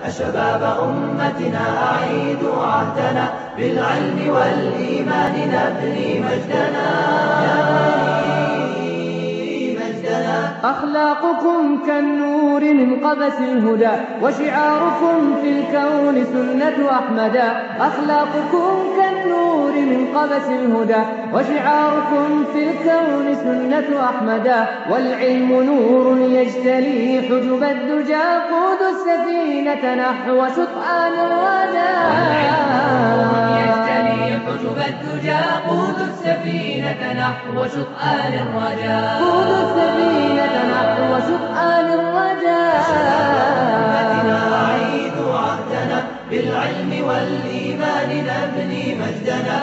شباب أمتنا أعيدوا عهدنا بالعلم والإيمان نبني مجدنا نبني مجدنا أخلاقكم كالنور من قبس الهدى وشعاركم في الكون سنة أحمدا أخلاقكم كالنور من قبس الهدى وشعاركم في الكون سنة أحمدا والعلم نور يجتلي حجب الدجى قود السفينة نحو شطآن يجتلي الرجاء حجب الدجى قود السفينة نحو شطآن الرجاء قود السفينة نحو شطآن أمتنا الرجاء أعيدوا عهدنا بالعلم والإيمان نبني مجدنا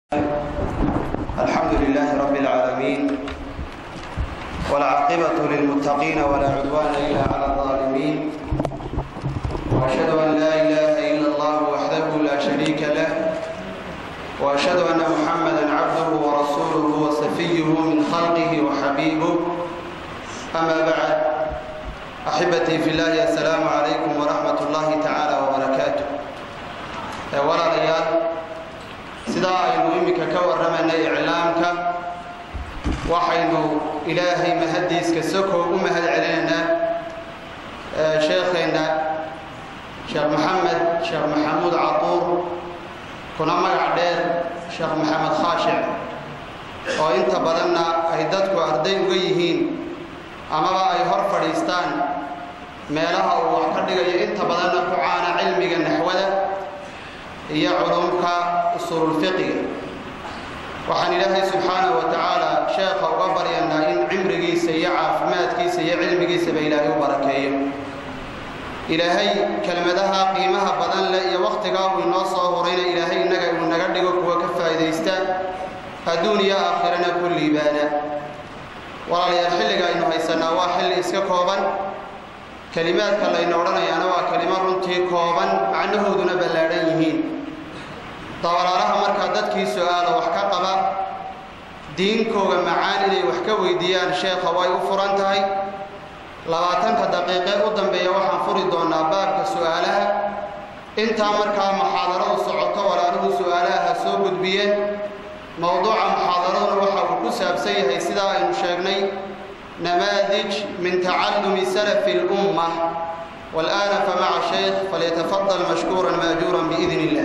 الحمد لله رب العالمين والعاقبة للمتقين ولا عدوان إلا على الظالمين وأشهد أن لا إله إلا الله وحده لا شريك له وأشهد أن محمدا عبده ورسوله وصفيه من خلقه وحبيبه أما بعد أحبتي في الله السلام عليكم ورحمة الله تعالى وبركاته ولا ريال sidaa aynu iminka ka warramaynay iclaamka waxaynu ilaahay mahaddiiska sokow u mahad celinaynaa ee sheekheenna sheekh maxamed sheekh maxamuud caduur kuna magac dheer sheekh maxamed khaashic oo inta badanna ay dadku arday uga yihiin amaba ay hor fadhiistaan meelaha uu wax ka dhigayo inta badanna ku caana cilmiga naxwada iyo culumka usuululfiqiga waxaan ilaahay subxaanahu wa tacaala sheekha uga baryanaa in cimrigiisa iyo caafimaadkiisa iyo cilmigiisaba ilaahay u barakeeyo ilaahay kelmadaha qiimaha badan leh iyo wakhtigaa uu inoo soo hurayna ilaahay innaga uu naga dhigo kuwa ka faa'iidaysta adduun iyo aakhirana ku liibaana walaalayaal xilliga aynu haysanaa waa xilli iska kooban kelimaadka layna odhanayaana waa kelimo runtii kooban macnahooduna ballaadhan yihiin dabalaalaha markaa dadkii su-aala wax ka qaba diinkooga macaan inay wax ka weydiiyaan sheekha way u furan tahay labaatanka daqiiqe u dambeeya waxaan furi doonaa baabka su-aalaha intaa markaa muxaadaradu socoto walaaluhu su-aalaha ha soo gudbiyeen mowduuca muxaadaraduna waxa uu ku saabsan yahay sidaa aynu sheegnay نماذج من تعلم سلف الأمة والآن فمع الشيخ فليتفضل مشكورا ماجورا بإذن الله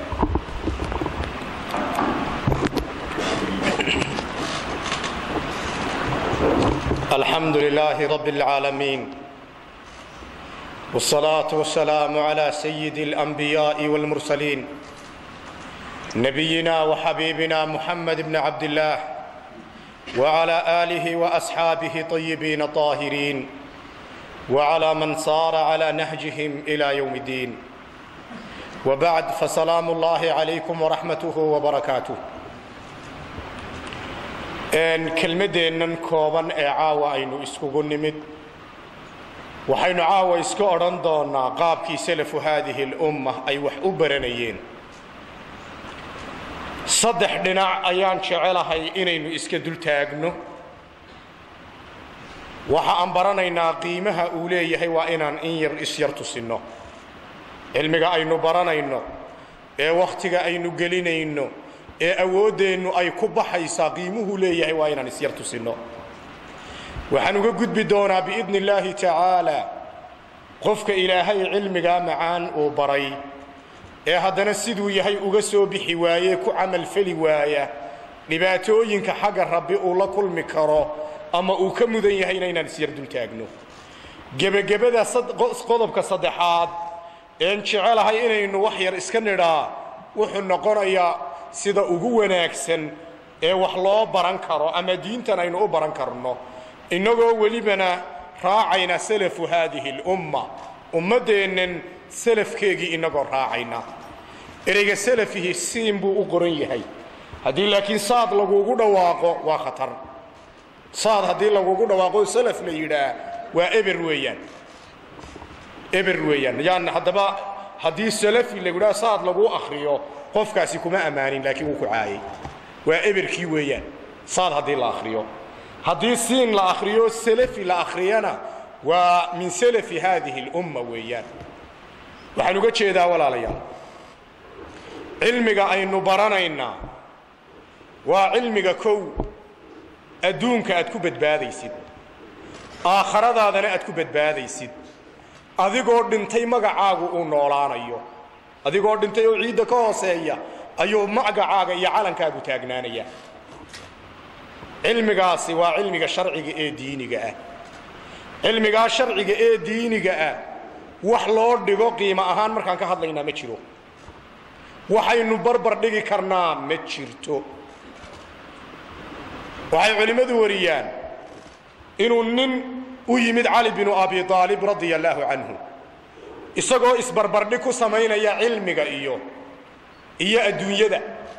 الحمد لله رب العالمين والصلاة والسلام على سيد الأنبياء والمرسلين نبينا وحبيبنا محمد بن عبد الله وعلى آله وأصحابه طيبين طاهرين وعلى من صار على نهجهم إلى يوم الدين وبعد فسلام الله عليكم ورحمته وبركاته n kelmaddeennan kooban ee caawa aynu iskugu nimid waxaynu caawa iska odhan doonnaa qaabkii salafu haadihi alumma ay wax u baranayeen saddex dhinac ayaan jecelahay inaynu iska dul taagno waxa aan baranaynaa qiimaha uu leeyahay waa inaan in yar isyar tusinno cilmiga aynu baranayno ee wakhtiga aynu gelinayno ee awooddeennu ay ku baxaysaa qiimuhuu leeyahay waa inaan isyar tusinno waxaan uga gudbi doonaa biidni illaahi tacaala qofka ilaahay cilmigaa macaan uu baray ee haddana siduu yahay uga soo bixi waaye ku camalfeli waaya dhibaatooyinka xagga rabbi uu la kulmi karo ama uu ka mudan yahayna inaan isyar dul taagno gebagabada qodobka saddexaad een jecelahay inaynu wax yar iska nidhaa wuxuu noqonayaa sida ugu wanaagsan ee wax loo baran karo ama diintan aynu u baran karno innagoo welibana raacayna salafu haadihi alumma ummaddeennan salafkeegii innagoo raacayna ereyga salafihi siin buu u qoran yahay haddii laakiin saad lagugu dhawaaqo waa khatar saad haddii lagugu dhawaaqo salaf la yidhaah waa eber weeyaan eber weeyaan yaan haddaba haddii salafi lagu yidhaha saad laguu akhriyo qofkaasi kuma ammaanin laakiin wuu ku caayay waa eberkii weeyaan saad haddii la akhriyo haddii siin la akhriyo salafi la akhriyana waa min salafi haadihi اlumma weeyaan waxaan uga jeedaa walaalayaal cilmiga aynu baranaynaa waa cilmiga kow adduunka aad ku badbaadaysid aakhiradaadana aad ku badbaadaysid adigoo dhintay magacaagu uu noolaanayo adigoo dhintay oo ciidda ka hooseeya ayuu magacaaga iyo calankaagu taagnaanaya cilmigaasi waa cilmiga sharciga ee diiniga ah cilmigaa sharciga ee diiniga ah wax loo dhigo qiimo ahaan markaan ka hadlaynaa ma jiro waxaynu barbar dhigi karnaa ma jirto waxay culimmadu wariyaan inuu nin u yimid cali binu abi aalib radia allaahu canhu isagoo isbarbardhig ku samaynaya cilmiga iyo iyo adduunyada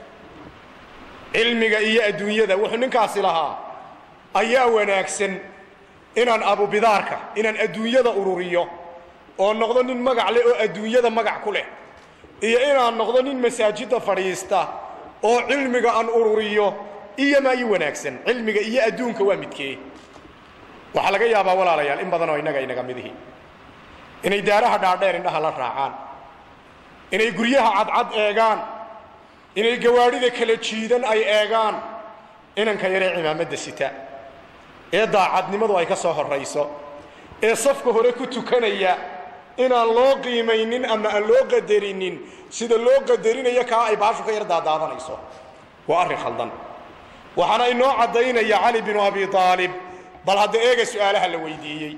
cilmiga iyo adduunyada wuxuu ninkaasi lahaa ayaa wanaagsan inaan abubidaarka inaan adduunyada ururiyo oo noqdo nin magac leh oo adduunyada magac ku leh iyo inaan noqdo nin masaajidda fadhiista oo cilmiga aan ururiyo iyo maa ii wanaagsan cilmiga iyo adduunka waa midkee waxaa laga yaabaa walaalayaal in badanoo innaga inaga midihi inay daaraha dhaadheer indhaha la raacaan inay guryaha cadcad eegaan inay gawaadhida kala jiidan ay eegaan inanka yaree cimaamadda sita ee daacadnimadu ay ka soo horrayso ee safka hore ku tukanaya inaan loo qiimaynin ama aan loo qadarinin sida loo qadarinayo kaa ay baashu ka yar daadaadanayso waa arrin khaldan waxaana inoo caddaynaya cali binu abi aalib bal hadda eega su'aalaha la weydiiyey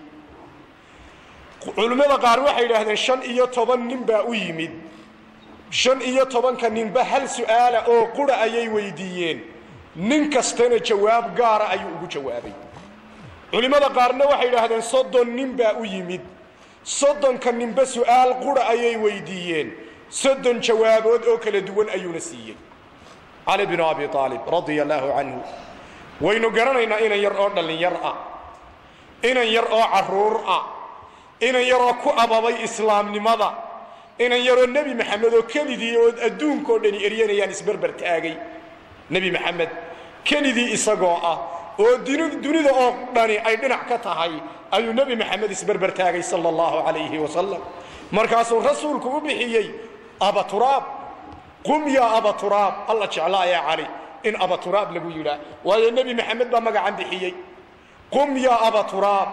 culimmada qaar waxay idhaahdeen shan iyo toban nin baa u yimid shan iyo tobanka ninba hal su'aala oo qura ayay weydiiyeen nin kastana jawaab gaara ayuu ugu jawaabay culimmada qaarna waxay idhaahdeen soddon nin baa u yimid soddonka ninba su'aal qura ayay weydiiyeen soddon jawaabood oo kala duwan ayuuna siiyey cali binu abi aalib radia allaahu canhu waynu garanaynaa inan yar oo dhallinyar ah inan yar oo carruur ah inan yaroo ku ababay islaamnimada inan yaroo nebi maxamed oo kelidii oo adduunkao dhani eryanayaan isberber taagay nebi maxamed kelidii isagoo ah oo dunida oo dhani ay dhinac ka tahay ayuu nebi maxamed isberber taagay sala allahu calayhi wasalam markaasuu rasuulku u bixiyey abaturaab qum yaa abaturaab alla jeclaa ee cali in abaturaab lagu yidhaa waayo nebi maxamed baa magacan bixiyey qum yaa abaturaab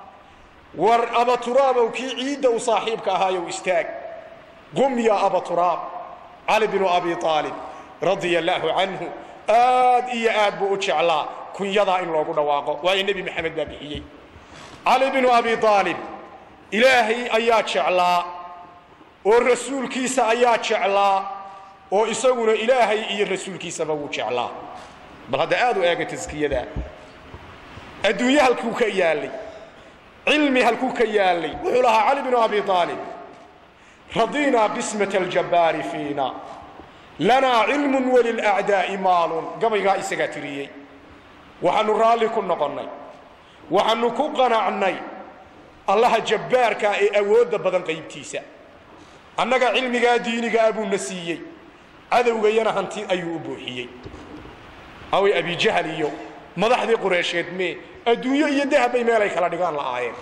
war abaturaabow kii ciidda u saaxiibka ahaayow istaag qum yaa abaturaab cali binu abi aalib radia allaahu canhu aad iyo aad buu u jeclaa kunyadaa in loogu dhawaaqo waayo nebi maxamed baa bixiyey cali binu abi aalib ilaahay ayaa jeclaa oo rasuulkiisa ayaa jeclaa oo isaguna ilaahay iyo rasuulkiisaba wuu jeclaa bal hadda aad u eega taskiyada adduunye halkuu ka yaallay cilmi halkuu ka yaallay wuxuu lahaa cali binu abi aalib radinaa qismat aljabbaari fiina lanaa cilmun walilacdaa'i maalun gabaygaa isagaa tiriyey waxaannu raalli ku noqonnay waxaannu ku qanacnay allaha jabbaarkaa ee awoodda badan qaybtiisa annaga cilmigaa diinigaa buuna siiyey cadowgayana hanti ayuu u buuxiyey away abijahal iyo madaxdii qureysheed mee adduunyo iyo dahab bay meelay kala dhigaan la'aayeen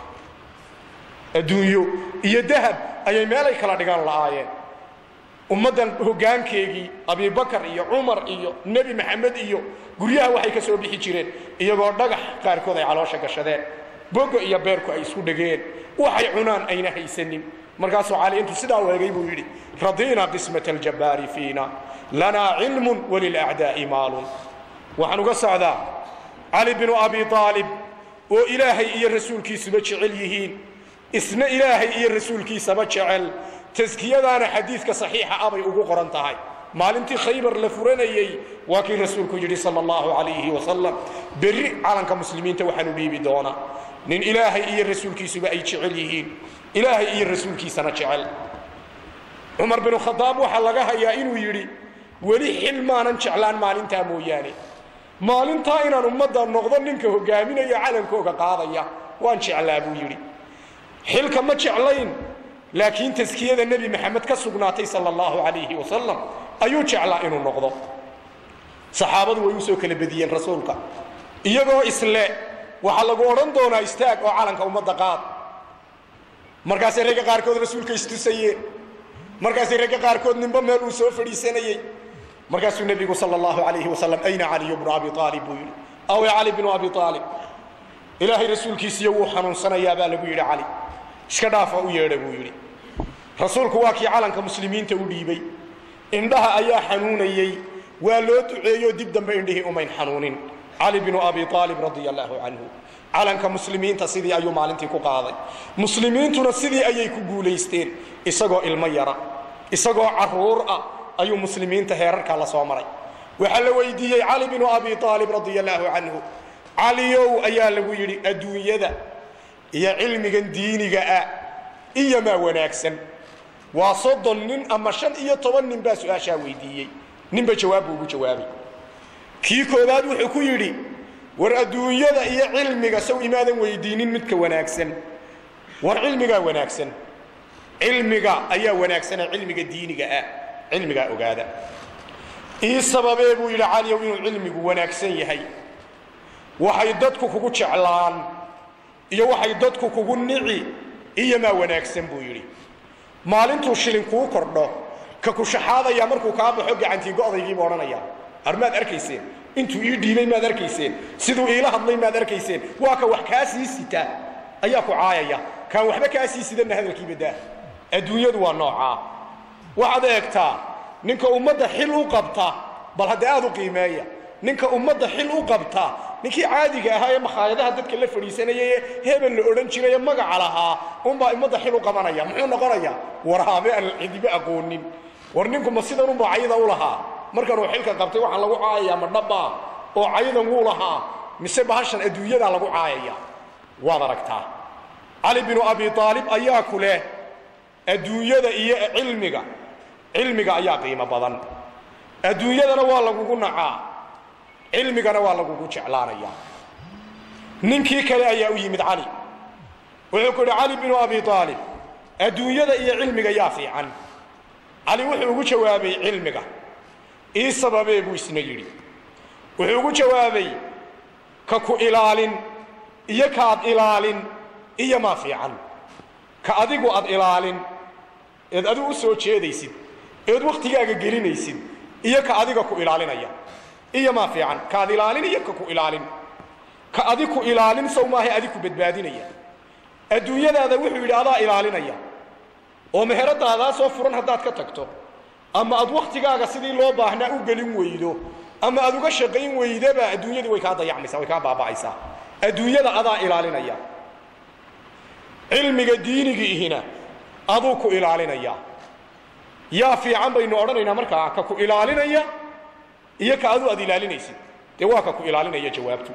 adduunyo iyo dahab ayay meelay kala dhigaan la'aayeen ummaddan hoggaankeegii abibakar iyo cumar iyo nebi maxamed iyo guryaha waxay ka soo bixi jireen iyagoo dhagax qaarkood ay caloosha gashadeen bogo iyo beerku ay isku dhegeen waxay cunaan ayna haysanin markaasuu cali intuu sidaa u eegay buu yidhi radiina qismat aljabbaari fiina lanaa cilmun walilacdaa'i maalun waxaan uga socdaa cali binu abi aalib oo ilaahay iyo rasuulkiisuba jecel yihiin isna ilaahay iyo rasuulkiisaba jecel taskiyadaana xadiidka saxiixa abay ugu qoran tahay maalintii khaybar la furanayey waa kii rasuulku yidhi sal allahu calayhi wasalam berri calanka muslimiinta waxaanu dhiibi doonaa nin ilaahay iyo rasuulkiisuba ay jecel yihiin ilaahay iyo rasuulkiisana jecel cumar binu khadaab waxaa laga hayaa inuu yidhi weli xil maanan jeclaan maalintaa mooyaane maalintaa inaan ummadda noqdo ninka hogaaminaya calankooga qaadaya waan jeclaa buu yidhi xilka ma jeclayn laakiin taskiyada nebi maxamed ka sugnaatay sal allahu calayhi wasalam ayuu jeclaa inuu noqdo saxaabadu way usoo kala bediyeen rasuulka iyagoo isle waxaa lagu odhan doonaa istaag oo calanka ummadda qaad markaasay ragga qaarkood rasuulka istusayeen markaasay ragga qaarkood ninba meel uu soo fadhiisanayey markaasuu nebigu sal allahu alayhi wasalam ayna caliyu bnu abi aalib buu yidhi awe cali bnu abi aalib ilaahay rasuulkiisiiyo wuu xanuunsanayaa baa lagu yidhi cali iska dhaafa u yeedha buu yidhi rasuulku waa kii calanka muslimiinta u dhiibay indhaha ayaa xanuunayey waa loo duceeyo dib dambe indhihii umayn xanuunin cali bnu abi aalib radia allaahu canhu calanka muslimiinta sidii ayuu maalintii ku qaaday muslimiintuna sidii ayay ku guulaysteen isagoo ilmo yara isagoo caruur ah ayuu muslimiinta heerarkaa la soo maray waxaa la weydiiyey cali bnu abi aalib radia allaahu canhu caliyow ayaa lagu yidhi adduunyada iyo cilmigan diiniga ah iyomaa wanaagsan waa soddon nin ama shan iyo toban nin baa su-aashaa weydiiyey ninba jawaab buu ugu jawaabay kii koowaad wuxuu ku yidhi war adduunyada iyo cilmiga sow imaadan weydiinin midka wanaagsan war cilmigaa wanaagsan cilmiga ayaa wanaagsana cilmiga diiniga ah cilmigaa ogaada ii sababee buu yidhi caliyow inuu cilmigu wanaagsan yahay waxay dadku kugu jeclaan iyo waxay dadku kugu nici iyomaa wanaagsan buu yidhi maalintuu shilin kuu kordho ka kushaxaadaya markuu kaa baxo gacantii go'daygiibu odhanaya ar maad arkayseen intuu ii dhiibay maad arkayseen siduu iila hadlay maad arkayseen waa ka wax kaa sii sita ayaa ku caayaya kaan waxba kaa sii sidanna hadalkiiba daa adduunyadu waa noocaa waxaad eegtaa ninka ummadda xil u qabta bal haddee aad u qiimeeya ninka ummadda xil u qabta ninkii caadiga ahaa ee makhaayadaha dadka la fadhiisanayay ee hebel la odhan jiray ee magaca lahaa unbaa ummadda xil u qabanaya muxuu noqonayaa waraabe aan cidiba aqoonin war ninku ma sidan unbaa cayda u lahaa markanuu xilka qabtay waxaa lagu caayayaa ma dhabbaa oo caydan wuu lahaa mise bahashan adduunyadaa lagu caayaya waad aragtaa cali binu abi aalib ayaa ku leh adduunyada iyo cilmiga cilmiga ayaa qiimo badan adduunyadana waa lagugu nacaa cilmigana waa lagugu jeclaanaya ninkii kale ayaa u yimid cali wuxuu ku yidhi cali binu abi aalib adduunyada iyo cilmiga yaa fiican cali wuxuu ugu jawaabay cilmiga ii sababee buu isna yidhi wuxuu ugu jawaabay ka ku ilaalin iyo kaad ilaalin iyo maa fiican ka adigu ad ilaalin eed adigu u soo jeedaysid eed wakhtigaaga gelinaysid iyo ka adiga ku ilaalinaya iyo maa fiican kaad ilaalin iyo ka ku ilaalin ka adi ku ilaalin sow maahay adi ku badbaadinaya adduunyadaada wuxuu yidhi adaa ilaalinaya oo meheradadaa soo furan haddaad ka tagto ama aad wakhtigaaga sidii loo baahnaa u gelin weydo ama aad uga shaqayn weydaba adduunyadu way kaa dayacmaysaa way kaa baaba'aysaa adduunyada adaa ilaalinaya cilmiga diinigiihina aduu ku ilaalinaya yaa fiican baynu odhanaynaa markaa ka ku ilaalinaya iyo ka adu aad ilaalinaysid dee waa ka ku ilaalinaya jawaabtu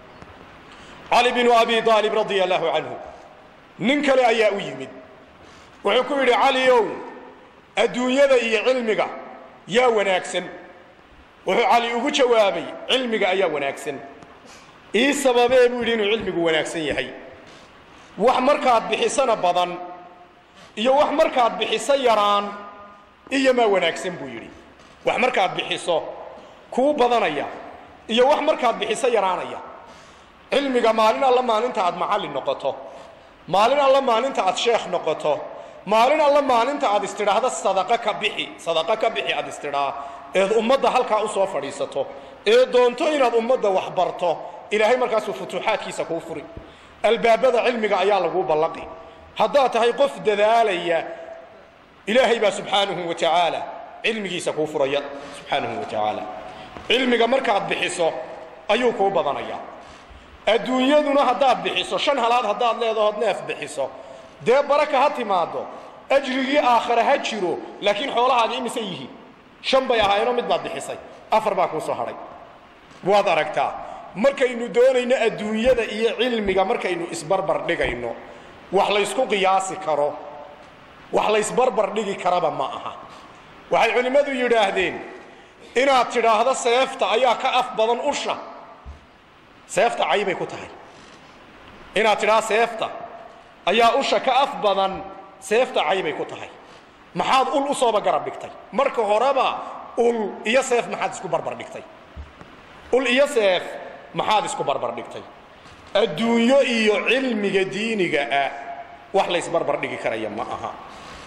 cali binu abi aalib radia allaahu canhu nin kale ayaa u yimid wuxuu ku yidhi caliow adduunyada iyo cilmiga yaa wanaagsan wuxuu cali ugu jawaabay cilmiga ayaa wanaagsan ii sababee buu yidhi inuu cilmigu wanaagsan yahay wax markaad bixisana badan iyo wax markaad bixiso yaraan iyo maa wanaagsan buu yidhi wax markaad bixiso kuu badanaya iyo wax markaad bixiso yaraanaya cilmiga maalin alla maalinta aad macallin noqoto maalin alla maalinta aad sheekh noqoto maalin alla maalinta aad istidhaahdo sadaqa ka bixi sadaqa ka bixi aad istidhaa eed ummadda halkaa u soo fadhiisato ee doonto inaad ummadda wax barto ilaahay markaasuu futuuxaadkiisa kuu furi albaabada cilmiga ayaa laguu ballaqi haddaad tahay qof dadaalaya ilaahay baa subxaanahu wa tacaala cilmigiisa kuu furaya subxaanahu wa tacaala cilmiga markaad bixiso ayuu kuu badanaya adduunyaduna haddaad bixiso shan halaad haddaad leedahood neef bixiso dee baraka ha timaado ajrigii aakhare ha jiro laakiin xoolahaagi imise yihiin shan bay ahaayeenoo mid baad bixisay afar baa kuu soo hadhay waad aragtaa markaynu doonayno adduunyada iyo cilmiga markaynu isbarbar dhigayno wax laysku qiyaasi karo wax laysbarbar dhigi karaba ma aha waxay culimmadu yidhaahdeen inaad tidhaahdo seefta ayaa ka af badan usha seefta caybay ku tahay inaad tidhaahdo seefta ayaa usha ka af badan seefta caybay ku tahay maxaad ul u sooba garab dhigtay marka horeba ul iyo seef maxaad isku barbar dhigtay ul iyo seef maxaad isku barbar dhigtay adduunyo iyo cilmiga diiniga ah wax laysbarbar dhigi karaya ma aha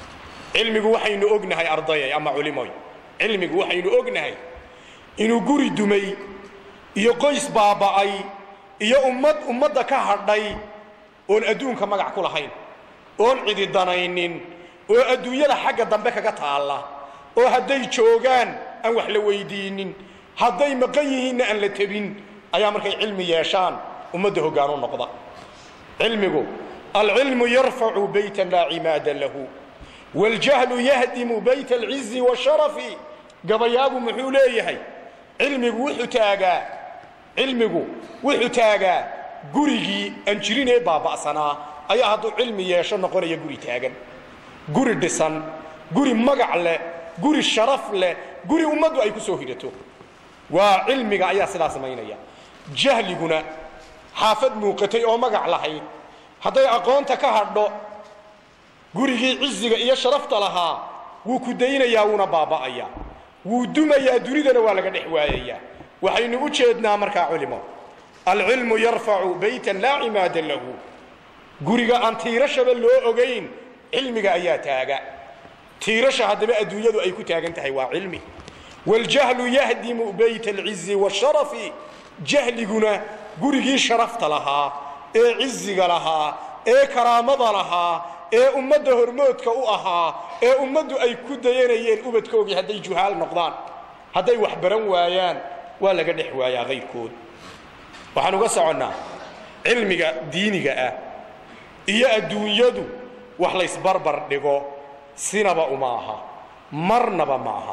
cilmigu waxaynu ognahay ardayay ama culimoy cilmigu waxaynu ognahay inuu guri dumay iyo qoys baaba'ay iyo ummad ummadda ka hadhay oon adduunka magac ku lahayn oon cidi danaynin oo adduunyada xagga dambe kaga taalla oo hadday joogaan aan wax la weydiinin hadday maqan yihiinna aan la tebin ayaa markay cilmi yeeshaan ummadda hoggaan u noqda cilmigu alcilmu yarfacu baytan laa cimaada lahu waljahlu yahdimu bayt alcizi washarafi gabayaagu muxuu leeyahay cilmigu wuxuu taagaa cilmigu wuxuu taagaa gurigii aan jirin ee baaba'sanaa ayaa hadduu cilmi yeesho noqonaya guri taagan guri dhisan guri magac leh guri sharaf leh guri ummaddu ay ku soo hidato waa cilmiga ayaa sidaa samaynaya jahliguna xaafad muuqatay oo magac lahayd hadday aqoonta ka hadho gurigii ciziga iyo sharafta lahaa wuu ku daynayaa wuuna baaba'ayaa wuu dumayaa dunidana waa laga dhex waayayaa waxaynu u jeednaa markaa culimo alcilmu yarfacu baytan laa cimaada lahu guriga aan tiirashaba loo ogayn cilmiga ayaa taaga tiirasha haddaba adduunyadu ay ku taagan tahay waa cilmi waljahlu yahdimu bayt alcizi washarafi jahliguna gurigii sharafta lahaa ee ciziga lahaa ee karaamada lahaa ee ummadda hormoodka u ahaa ee ummaddu ay ku dayanayeen ubadkoogii hadday juhaal noqdaan hadday wax baran waayaan waa laga dhex waayaa kayrkood waxaan uga soconnaa cilmiga diiniga ah iyo adduunyadu wax laysbarbar dhigo sinaba uma aha marnaba ma aha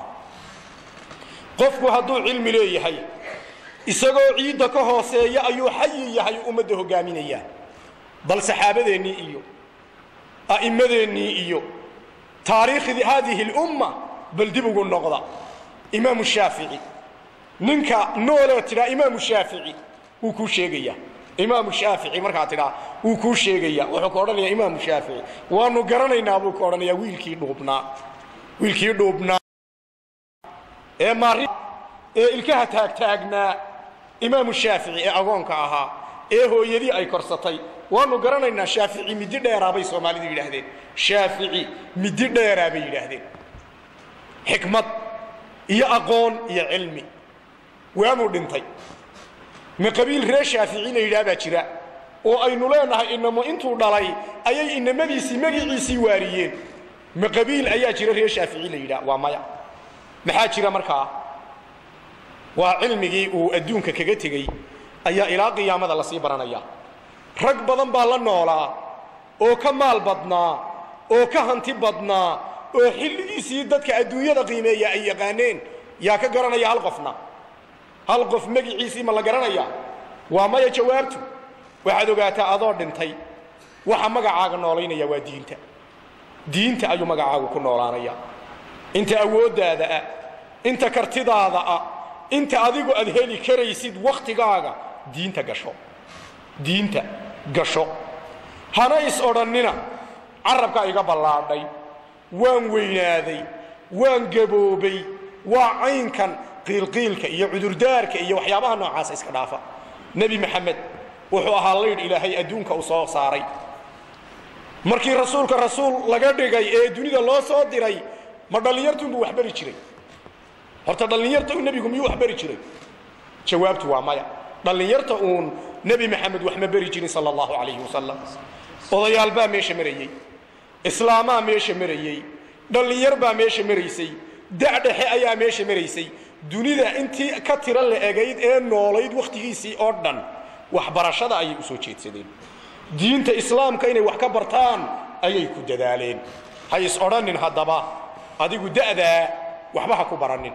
qofku hadduu cilmi leeyahay isagoo ciidda ka hooseeya ayuu xayi yahay ummadda hoggaaminayaa bal saxaabadeennii iyo a'immadeennii iyo taariikhdii haadihi lumma bal dib ugu noqda imaamu shaafici ninka noolee tidhaa imaamu shaafici wuu kuu sheegayaa imaamu shaafici markaa tidhaa wuu kuu sheegayaa wuxuu ka odhanayaa imaamu shaafici waanu garanaynaa buu ka odhanayaa wiilkii dhuubnaa wiilkii dhuubnaa ee maari ee ilkaha taagtaagnaa imaamu shaafici ee agoonka ahaa ee hooyadii ay korsatay waanu garanaynaa shaafici midi dheeraa bay soomaalidu yidhaahdeen shaafici midi dheeraa bay yidhaahdeen xikmad iyo aqoon iyo cilmi waamuu dhintay ma qabiil reer shaafici la yidhaah baa jira oo aynu leenahay inamo intuu dhalay ayay inamadiisii magiciisii waariyeen ma qabiil ayaa jira reer shaafici la yidhaah waa maya maxaa jira markaa waa cilmigii uu adduunka kaga tegey ayaa ilaa qiyaamada lasii baranaya rag badan baa la noolaa oo ka maal badnaa oo ka hanti badnaa oo xilligiisii dadka adduunyada qiimeeya ay yaqaaneen yaa ka garanaya hal qofna hal qof magiciisii ma la garanaya waa maya jawaabtu waxaad ogaataa adoo dhintay waxa magacaaga noolaynaya waa diinta diinta ayuu magacaagu ku noolaanaya inta awooddaada ah inta kartidaada ah inta adigu aad heli karaysid wakhtigaaga diinta gasho diinta gasho hana is odhannina carabkaa iga ballaadhay waan weynaaday waan gaboobay waa caynkan qiilqiilka iyo cudurdaarka iyo waxyaabaha noocaasa iska dhaafa nebi maxamed wuxuu ahaa laydh ilaahay adduunka uu soo saaray markii rasuulka rasuul laga dhigay ee dunida loo soo diray ma dhallinyartuunbuu wax bari jiray horta dhallinyarta u nebigu miyuu wax bari jiray jawaabtu waa maya dhallinyarta uun nebi maxamed wax ma beri jirin sala allahu calayhi wasalam odayaal baa meesha marayey islaamaa meesha marayey dhallinyar baa meesha maraysay dacdhexe ayaa meesha maraysay dunida intii ka tiro la egayd ee noolayd wakhtigiisii oo dhan waxbarashada ayay u soo jeedsadeen diinta islaamka inay wax ka bartaan ayay ku dadaaleen ha is odhanin haddaba adigu da'daa waxba ha ku baranin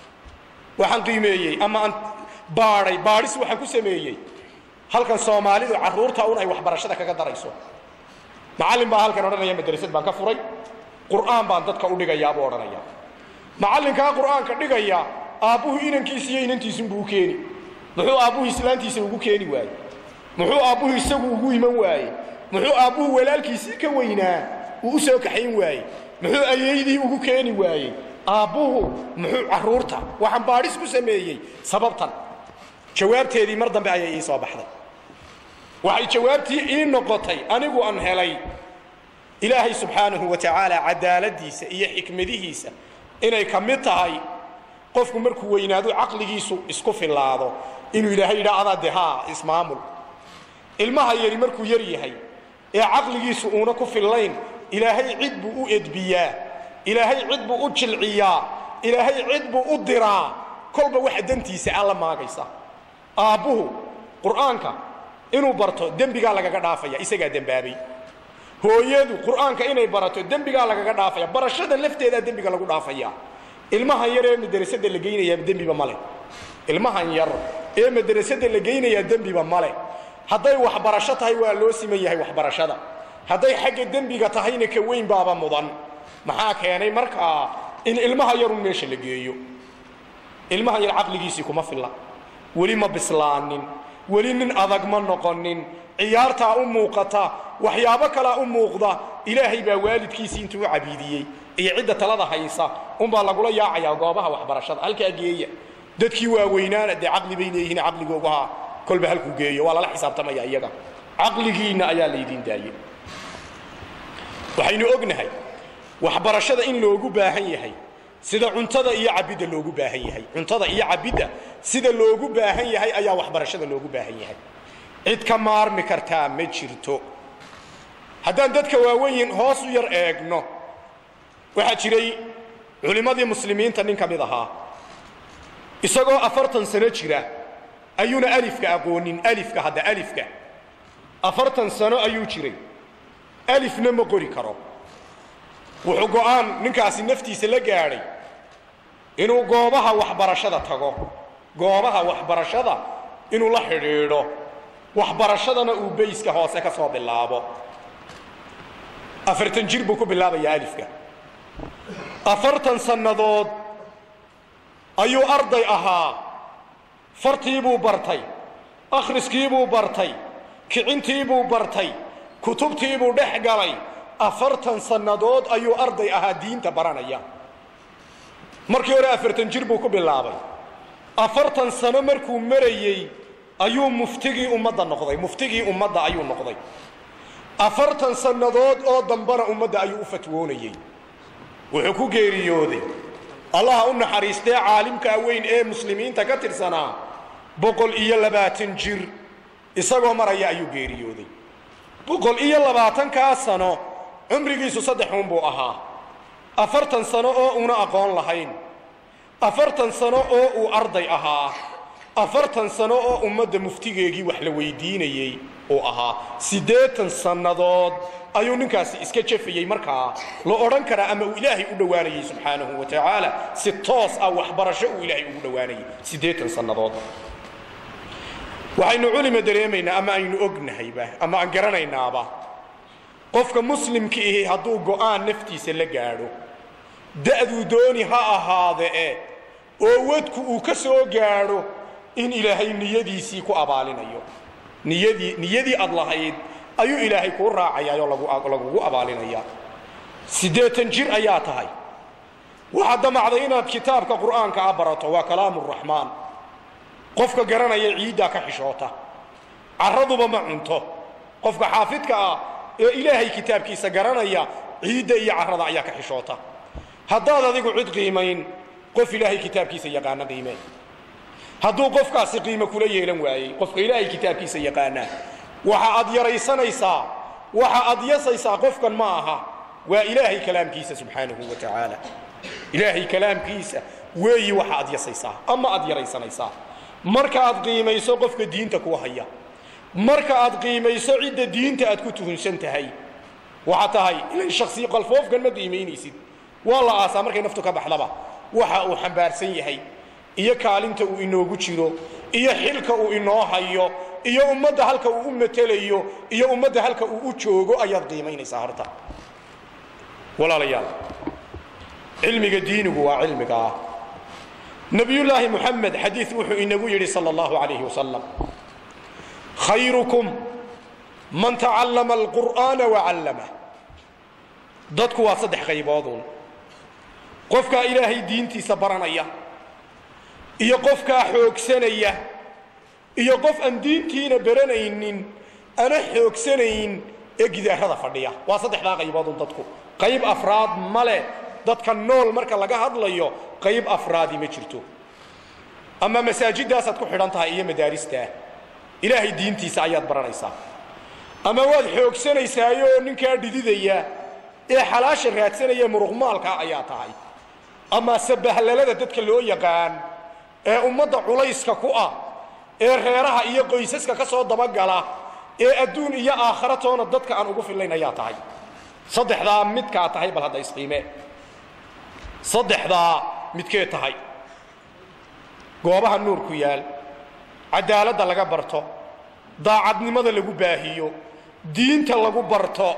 waxaan qiimeeyey ama aan baadhay baadhis waxaan ku sameeyey halkan soomaalidu carruurta un ay waxbarashada kaga darayso macallin baa halkan odhanaya madrasad baan ka furay qur'aan baan dadka u dhigayaa buu odhanaya macallinkaa qur'aanka dhigaya aabbuhu inankiisa iyo inantiisunbuu u keeni muxuu aabbuhu islaantiisa ugu keeni waaye muxuu aabbuhu isagu ugu iman waaye muxuu aabbuhu walaalkiisii ka weynaa uu u soo kaxayn waaye muxuu ayeydii ugu keeni waayey aabbuhu muxuu carruurta waxaan baadhis ku sameeyey sababtan jawaabteedii mar dambe ayay ii soo baxday waxay jawaabtii ii noqotay anigu aan helay ilaahay subxaanahu wa tacaala cadaaladiisa iyo xikmadihiisa inay ka mid tahay qofku markuu weynaado caqligiisu isku fillaado inuu ilaahay yidhaa adaa de haa ismaamul ilmaha yari markuu yar yahay ee caqligiisu uuna ku fillayn ilaahay cid buu u edbiyaa ilaahay cid buu u jilciyaa ilaahay cid buu u diraa kolba waxa dantiisa alla maagaysa aabbuhu qur'aanka inuu barto dembigaa lagaga dhaafaya isagaa dembaabay hooyadu qur'aanka inay barato dembigaa lagaga dhaafaya barashada lafteedaa dembiga lagu dhaafaya ilmahan yar ee madrasada la geynayaa dembiba male ilmahan yar ee madrasada la geynayaa dembiba male hadday waxbarasho tahay waa loo siman yahay waxbarashada hadday xagga dembiga tahayna ka weyn baaba mudan maxaa keenay markaa in ilmaha yarun meesha la geeyo ilmahan yar caqligiisii kuma filla weli ma bislaanin weli nin adag ma noqonin ciyaartaa u muuqata waxyaabo kalaa u muuqda ilaahay baa waalidkiisii intuu u cabiidiyey iyo cidda talada haysa unbaa lagula yaacayaa goobaha waxbarashada halkaa geeya dadkii waaweynaana dee caqli bay leeyihiin caqligoogaha kolba halkuu geeyo waa lala xisaabtamaya iyaga caqligiinna ayaa laydin daayey waxaynu ognahay waxbarashada in loogu baahan yahay sida cuntada iyo cabidda loogu baahan yahay cuntada iyo cabidda sida loogu baahan yahay ayaa waxbarashada loogu baahan yahay cid ka maarmi kartaa ma jirto haddaan dadka waaweyn hoos u yar eegno waxaa jiray culimmadii muslimiinta nin ka mid ahaa isagoo afartan sano jira ayuuna alifka aqoonin alifka hadda alifka afartan sano ayuu jiray alifna ma qori karo wuxuu go'aan ninkaasi naftiisa la gaadhay inuu goobaha waxbarashada tago goobaha waxbarashada inuu la xidhiidho waxbarashadana uu bayska hoose ka soo bilaabo afartan jir buu ku bilaabayaa alifka afartan sannadood ayuu arday ahaa fartiibuu bartay akhriskiibuu bartay kicintiibuu bartay kutubtiibuu dhex galay afartan sannadood ayuu arday ahaa diinta baranaya markii hore afartan jir buu ku bilaabay afartan sano markuu marayey ayuu muftigii ummadda noqday muftigii ummadda ayuu noqday afartan sannadood oo dambana ummadda ayuu u fatwoonayey wuxuu ku geeriyooday allaha u naxariistee caalimkaa weyn ee muslimiinta ka tirsanaa boqol iyo labaatan jir isagoo maraya ayuu geeriyooday boqol iyo labaatankaa sano cumrigiisu saddexuun buu ahaa afartan sano oo una aqoon lahayn afartan sano oo uu arday ahaa afartan sano oo ummadda muftigeegii wax la weydiinayey uu ahaa siddeetan sannadood ayuu ninkaasi iska jafayey markaa la odhan karaa ama uu ilaahay u dhowaanayey subxaanahu wa tacaala si toos ah waxbarasho uu ilaahay ugu dhowaanayey siddeetan sannadood waxaynu culima dareemaynaa ama aynu ognahayba ama aan garanaynaaba qofka muslimka ihi hadduu go'aan naftiisa la gaadho da'duu dooni ha ahaadee oo wadku uu ka soo gaadho in ilaahay niyadiisii ku abaalinayo niyadii niyadii aad lahayd ayuu ilaahay kuu raacayaayoo lagugu abaalinaya siddeetan jir ayaa tahay waxaad damacday inaad kitaabka qur'aanka a barato waa kalaamu raxmaan qofka garanaya ciiddaa ka xishoota carraduba ma cunto qofka xaafidka ah ee ilaahay kitaabkiisa garanaya ciidda iyo carrada ayaa ka xishoota haddaad adigu cid qiimayn qof ilaahay kitaabkiisa yaqaana qiimee hadduu qofkaasi qiimo kula yeelan waayey qofka ilaahay kitaabkiisa yaqaanaa waxa aad yaraysanaysaa waxa aad yasaysaa qofkan ma aha waa ilaahay kalaamkiisa subxaanahu wa tacaala ilaahay kalaamkiisa weeyi waxa aad yasaysaa ama aad yaraysanaysaa marka aad qiimayso qofka diinta ku haya marka aad qiimayso cidda diinta aad ku tuhunsan tahay waxaa tahay ilan shaksi qalfoofkan ma qiimaynaysid waa la aasaa markay naftu ka baxdaba waxa uu xambaarsan yahay iyo kaalinta uu inoogu jiro iyo xilka uu inoo hayo iyo ummadda halka uu u matelayo iyo ummadda halka uu u joogo ayaad qiimaynaysaa horta walaalayaal cilmiga diinigu waa cilmigaa nabiyullaahi muxamed xadiid wuxuu inagu yidhi sala allahu calayhi wasalam khayrukum man tacallama alqur'aana wacallamah dadku waa saddex qaybooduun qofkaa ilaahay diintiisa baranaya iyo qofkaa xoogsanaya iyo qof aan diintiina baranaynin ana xoogsanayn ee gidaarada fadhiya waa saddexdaa qayboodun dadku qayb afraad male dadka nool marka laga hadlayo qayb afraadi ma jirto ama masaajidaasaad ku xidhan tahay iyo madaaristaa ilaahay diintiisa ayaad baranaysaa ama waad xoogsanaysaayoo ninkaa dhididaya ee xalaasha raadsanaya muruqmaalka ayaa tahay ama sabahlalada dadka loo yaqaan ee ummadda culayska ku ah ee reeraha iyo qoysaska ka soo dabagala ee adduun iyo aakhara toona dadka aan ugu fillayn ayaa tahay saddexdaa midkaa tahay bal hadda isqiimee saddexdaa midkee tahay goobaha nuurku yaal cadaaladda laga barto daacadnimada lagu baahiyo diinta lagu barto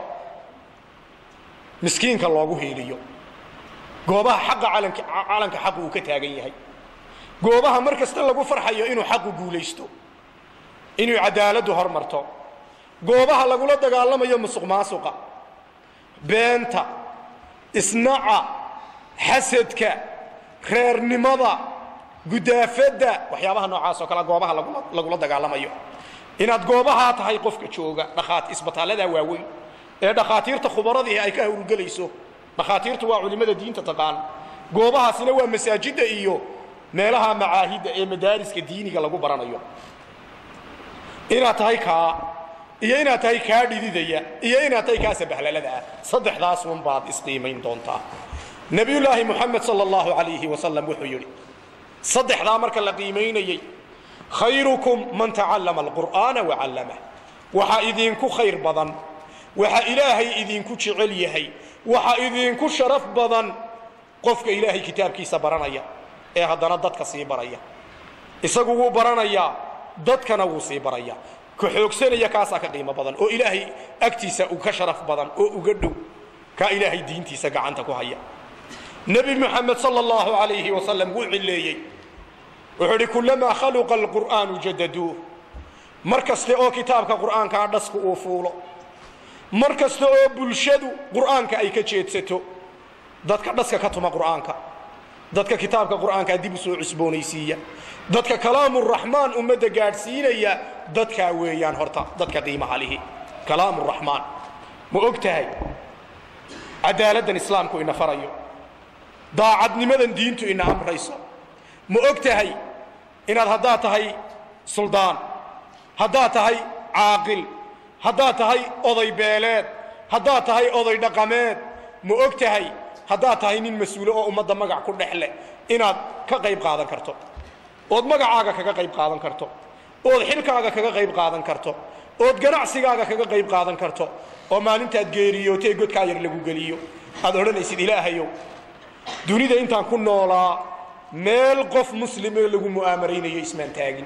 miskiinka loogu hiiliyo goobaha xaqa calanka calanka xaqu uu ka taagan yahay goobaha mar kasta lagu farxayo inuu xaqu guulaysto inuu cadaaladdu hormarto goobaha lagula dagaalamayo musuq maasuqa beenta isnaca xasadka reernimada gudaafadda waxyaabaha noocaas oo kale goobaha lagula lagula dagaalamayo inaad goobahaa tahay qofka jooga dhakhaat isbitaallada waaweyn ee dhakhaatiirta khubaradii ay ka hawlgelayso dhakhaatiirtu waa culimmada diinta taqaan goobahaasina waa masaajidda iyo meelaha macaahidda ee madaariska diiniga lagu baranayo inaad tahay kaa iyo inaad tahay kaa dhididaya iyo inaad tahay kaa sabahlalada ah saddexdaas un baad isqiimayn doontaa nebiyullaahi muxamed sala allahu calayhi wasalam wuxuu yidhi saddexdaa marka la qiimaynayey khayrukum man tacallama alqur'aana wacallamah waxaa idinku khayr badan waxa ilaahay idinku jecel yahay waxa idinku sharaf badan qofka ilaahay kitaabkiisa baranaya ee haddana dadka sii baraya isagu wuu baranayaa dadkana wuu sii baraya ka xoogsanaya kaasaa ka qiimo badan oo ilaahay agtiisa uu ka sharaf badan oo uga dhow kaa ilaahay diintiisa gacanta ku haya nebi moxamed sal allahu alayhi wasalam wuu cilleeyey wuxuu idhi kulamaa khaluqa alqur'aanu jadaduuh mar kaste oo kitaabka qur'aankaa dhasku uu fuulo mar kasta oo bulshadu qur'aanka ay ka jeedsato dadka dhaska ka tuma qur'aanka dadka kitaabka qur'aankaa dib u soo cusboonaysiiya dadka kalaamuraxmaan ummadda gaadhsiinaya dadkaa weeyaan horta dadka qiimaha lihi kalaamuraxmaan ma og tahay cadaaladdan islaamku ina farayo daacadnimadan diintu ina amrayso ma og tahay inaad haddaad tahay suldaan haddaad tahay caaqil haddaad tahay oday beeleed haddaad tahay oday dhaqameed ma og tahay haddaad tahay nin mas-uulo oo ummadda magac ku dhex leh inaad ka qayb qaadan karto ood magacaaga kaga qayb qaadan karto ood xilkaaga kaga qayb qaadan karto ood ganacsigaaga kaga qayb qaadan karto oo maalintaad geeriyootee godkaa yar lagu geliyo aad odhanaysid ilaahayow dunida intaan ku noolaa meel qof muslimoo lagu mu'aamaraynayo ismaan taagin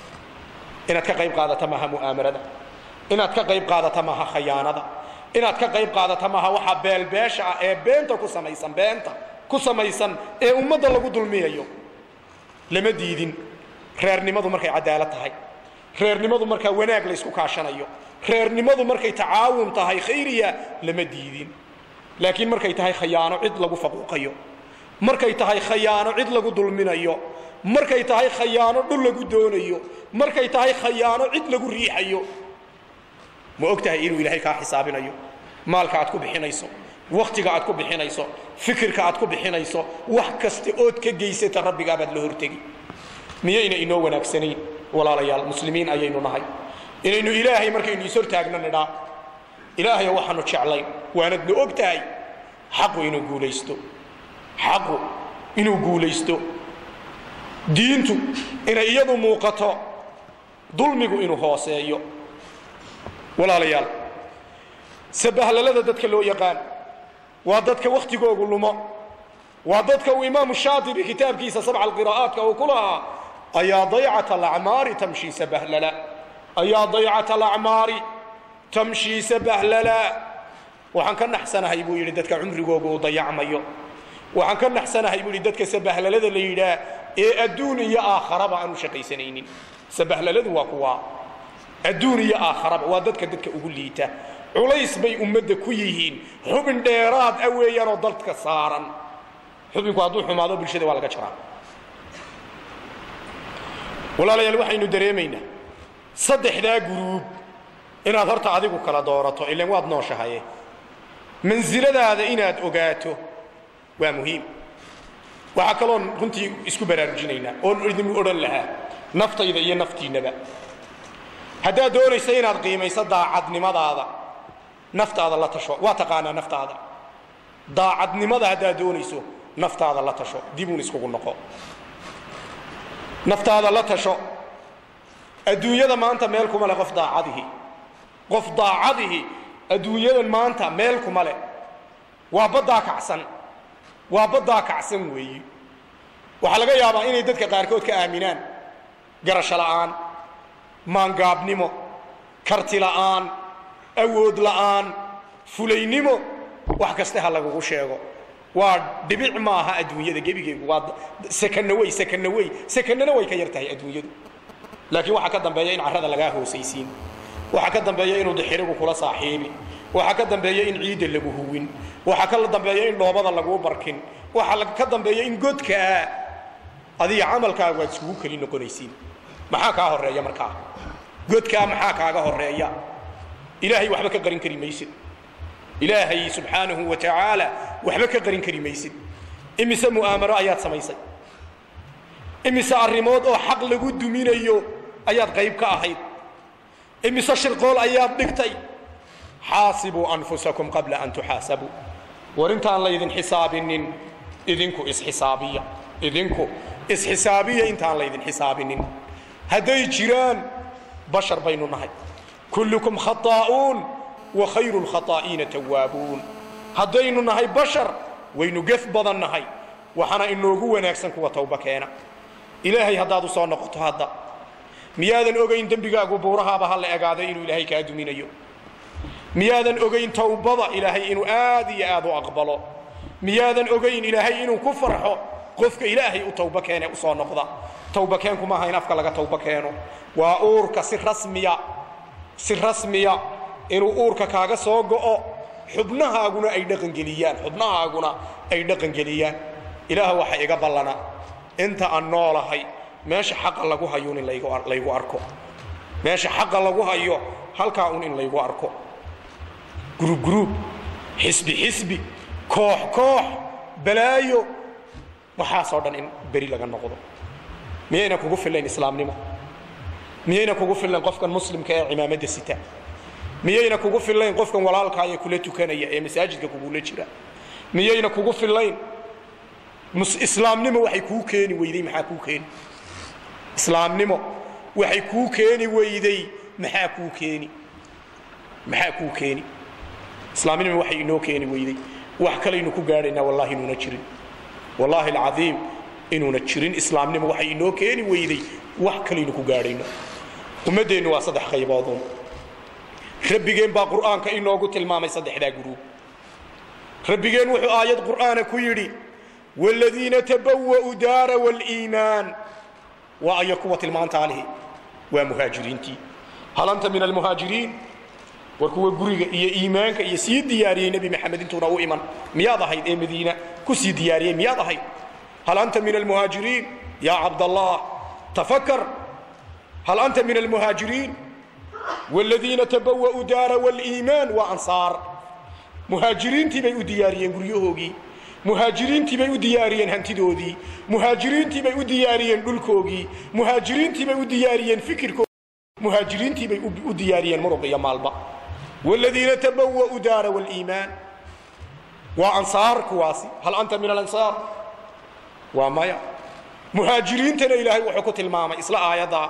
inaad ka qayb qaadata maaha mu'aamarada inaad ka qayb qaadata maaha khayaanada inaad ka qayb qaadata maaha waxaa beelbeesha ah ee beenta ku samaysan beenta ku samaysan ee ummadda lagu dulmiyayo lama diidin reernimadu markay cadaalad tahay reernimadu markaa wanaag la ysku kaashanayo reernimadu markay tacaawun tahay khayriya lama diidin laakiin markay tahay khayaano cid lagu faquuqayo markay tahay khayaano cid lagu dulminayo markay tahay khayaano dhul lagu doonayo markay tahay khayaano cid lagu riixayo ma og tahay inuu ilaahay kaa xisaabinayo maalka aad ku bixinayso wakhtiga aad ku bixinayso fikirka aad ku bixinayso wax kasta ood ka geysata rabbigaabaad la hortegi miyayna inoo wanaagsanayn walaalayaal muslimiin ayaynu nahay inaynu ilaahay markaynu is hortaagno nidhaa ilaahayo waxaanu jeclayn waanadna og tahay xaqu inuu guulaysto xaqu inuu guulaysto diintu inay iyadu muuqato dulmigu inuu hooseeyo walaalayaal sabahlalada dadka loo yaqaan waa dadka wakhtigoogu lumo waa dadka uu imaamu shaatibi kitaabkiisa sabca alqiraa'aatka uu ku lahaa ayaa daycata alacmaari tamshii sabahlala ayaa daycata alacmaari tamshii sabahlala waxaan ka naxsanahay buu yidhi dadka cumrigooga uu dayacmayo waxaan ka naxsanahay buu yidhi dadka sabahlalada la yidhaah ee adduun iyo aakharaba aanu shaqaysanaynin sabahlaladu waa kuwaa adduun iyo aakharaba waa dadka dadka ugu liita culays bay ummadda ku yihiin xubin dheeraad ah weeyaanoo dadka saaran xubinku hadduu xumaado bulshada waa laga jaraa walaalayaal waxaynu dareemaynaa saddexdaa guruub inaad horta adigu kala doorato ilan waad nooshahaye mansiladaada inaad ogaato waa muhiim waxaa kaloon runtii isku baraarujinaynaa oon idin odhan lahaa naftayda iyo naftiinnaba haddaad doonaysa inaad qiimayso daacadnimadaada naftaada la tasho waa taqaanaa naftaada daacadnimada haddaad doonayso naftaada la tasho dibuun iskugu noqo naftaada la tasho adduunyada maanta meel kuma le qof daacadihi qof daacadihi adduunyadan maanta meel kuma le waa baddaa kacsan waa baddaa kacsan weeyi waxaa laga yaabaa inay dadka qaarkood ka aaminaan garasho la'aan maangaabnimo karti la'aan awood la'aan fulaynimo wax kaste ha lagugu sheego waa dhibic maaha adduunyada gebigeegu waa sakanawey sakanawey sakanana way ka yar tahay adduunyadu laakiin waxaa ka dambeeya in carrada lagaa hoosaysiin waxaa ka dambeeya inuu dixirigu kula saaxiibi waxaa ka dambeeya in ciidda lagu huwin waxaa ka dambeeya in dhoobada laguu barkin waxaa ka dambeeya in godkaa adiga camalkaagu aad isugu keli noqonaysiin maxaa kaa horeeya markaa godkaa maxaa kaaga horeeya ilaahay waxba ka qarin kari maysid ilaahay subxaanahu wa tacaala waxba ka qarin kari maysid imise mu'aamaro ayaad samaysay imise arrimood oo xaq lagu duminayo ayaad qayb ka ahayd imise shirqool ayaad dhigtay xaasibuu anfusakum qabla an tuxaasabuu war intaan laydin xisaabinin idinku isxisaabiya idinku isxisaabiya intaan laydin xisaabinin hadday jiraan bashar baynu nahay kullukum khataa'uun wa khayru lkhataa'iina tawaabuun haddaynu nahay bashar waynu gef badan nahay waxaana inoogu wanaagsan kuwa tawba keena ilaahay haddaad u soo noqoto hadda miyaadan ogayn dembigaagu buurahaaba ha la egaaday inuu ilaahay kaa duminayo miyaadan ogayn tawbada ilaahay inuu aad iyo aad u aqbalo miyaadan ogayn ilaahay inuu ku farxo qofka ilaahay u tawba keene u soo noqda tawba keenku maaha in afka laga tawba keeno waa uurka si rasmiya si rasmiya inuu uurka kaaga soo go'o xubnahaaguna ay dhaqangeliyaan xubnahaaguna ay dhaqangeliyaan ilaah waxa iga ballana inta aan noolahay meesha xaqa lagu hayuun in laygu arko meesha xaqa lagu hayo halkaa un in laygu arko gruub gruub xisbi xisbi koox koox balaayo waxaasoo dhan in beri laga noqdo miyayna kugu fillayn islaamnimo miyayna kugu fillayn qofkan muslimka ee cimaamadda sita miyayna kugu fillayn qofkan walaalkaaya kula tukanaya ee masaajidka kugula jira miyayna kugu fillayn islaamnimo waxay kuu keeni weyday maxaa kuu keeni islaamnimo waxay kuu keeni weyday maxaa kuu keeni maxaa kuu keeni islaamnimo waxay inoo keeni weyday wax kalaynu ku gaadhaynaa wallahi inuuna jirin wallaahi alcadiim inuuna jirin islaamnimo waxay inoo keeni weyday wax kalaynu ku gaadhayno ummaddeennu waa saddex qaybooduun rabbigeen baa qur'aanka inoogu tilmaamay saddexdaa guruub rabbigeen wuxuu aayad qur'aana ku yidhi wladiina tabawa'u daara wاliimaan waa aya kuwa tilmaantaa lihi waa muhaajiriintii hal anta min almuhaajiriin war kuwa guriga iyo iimaanka iyo sii diyaariyey nebi maxamed intuuna u iman miyaad ahayd ee madiina ku sii diyaariyey miyaad ahayd hal anta min almuhaajiriin ya cabdallah tafakar hal anta min almuhaajiriin wladiina tabawa'u daara wاliimaan waa ansaar muhaajiriintii bay u diyaariyeen guryahoogii muhaajiriintii bay u diyaariyeen hantidoodii muhaajiriintii bay u diyaariyeen dhulkoogii muhaajiriintii bay u diyaariyeen fikirkoogii muhaajiriintii bay u diyaariyeen muruq iyo maalba wladiina tabawa'u daara wاliimaan waa ansaar kuwaasi hal anta min alansaar waa maya muhaajiriintana ilaahay wuxuu ku tilmaamay isla aayaddaa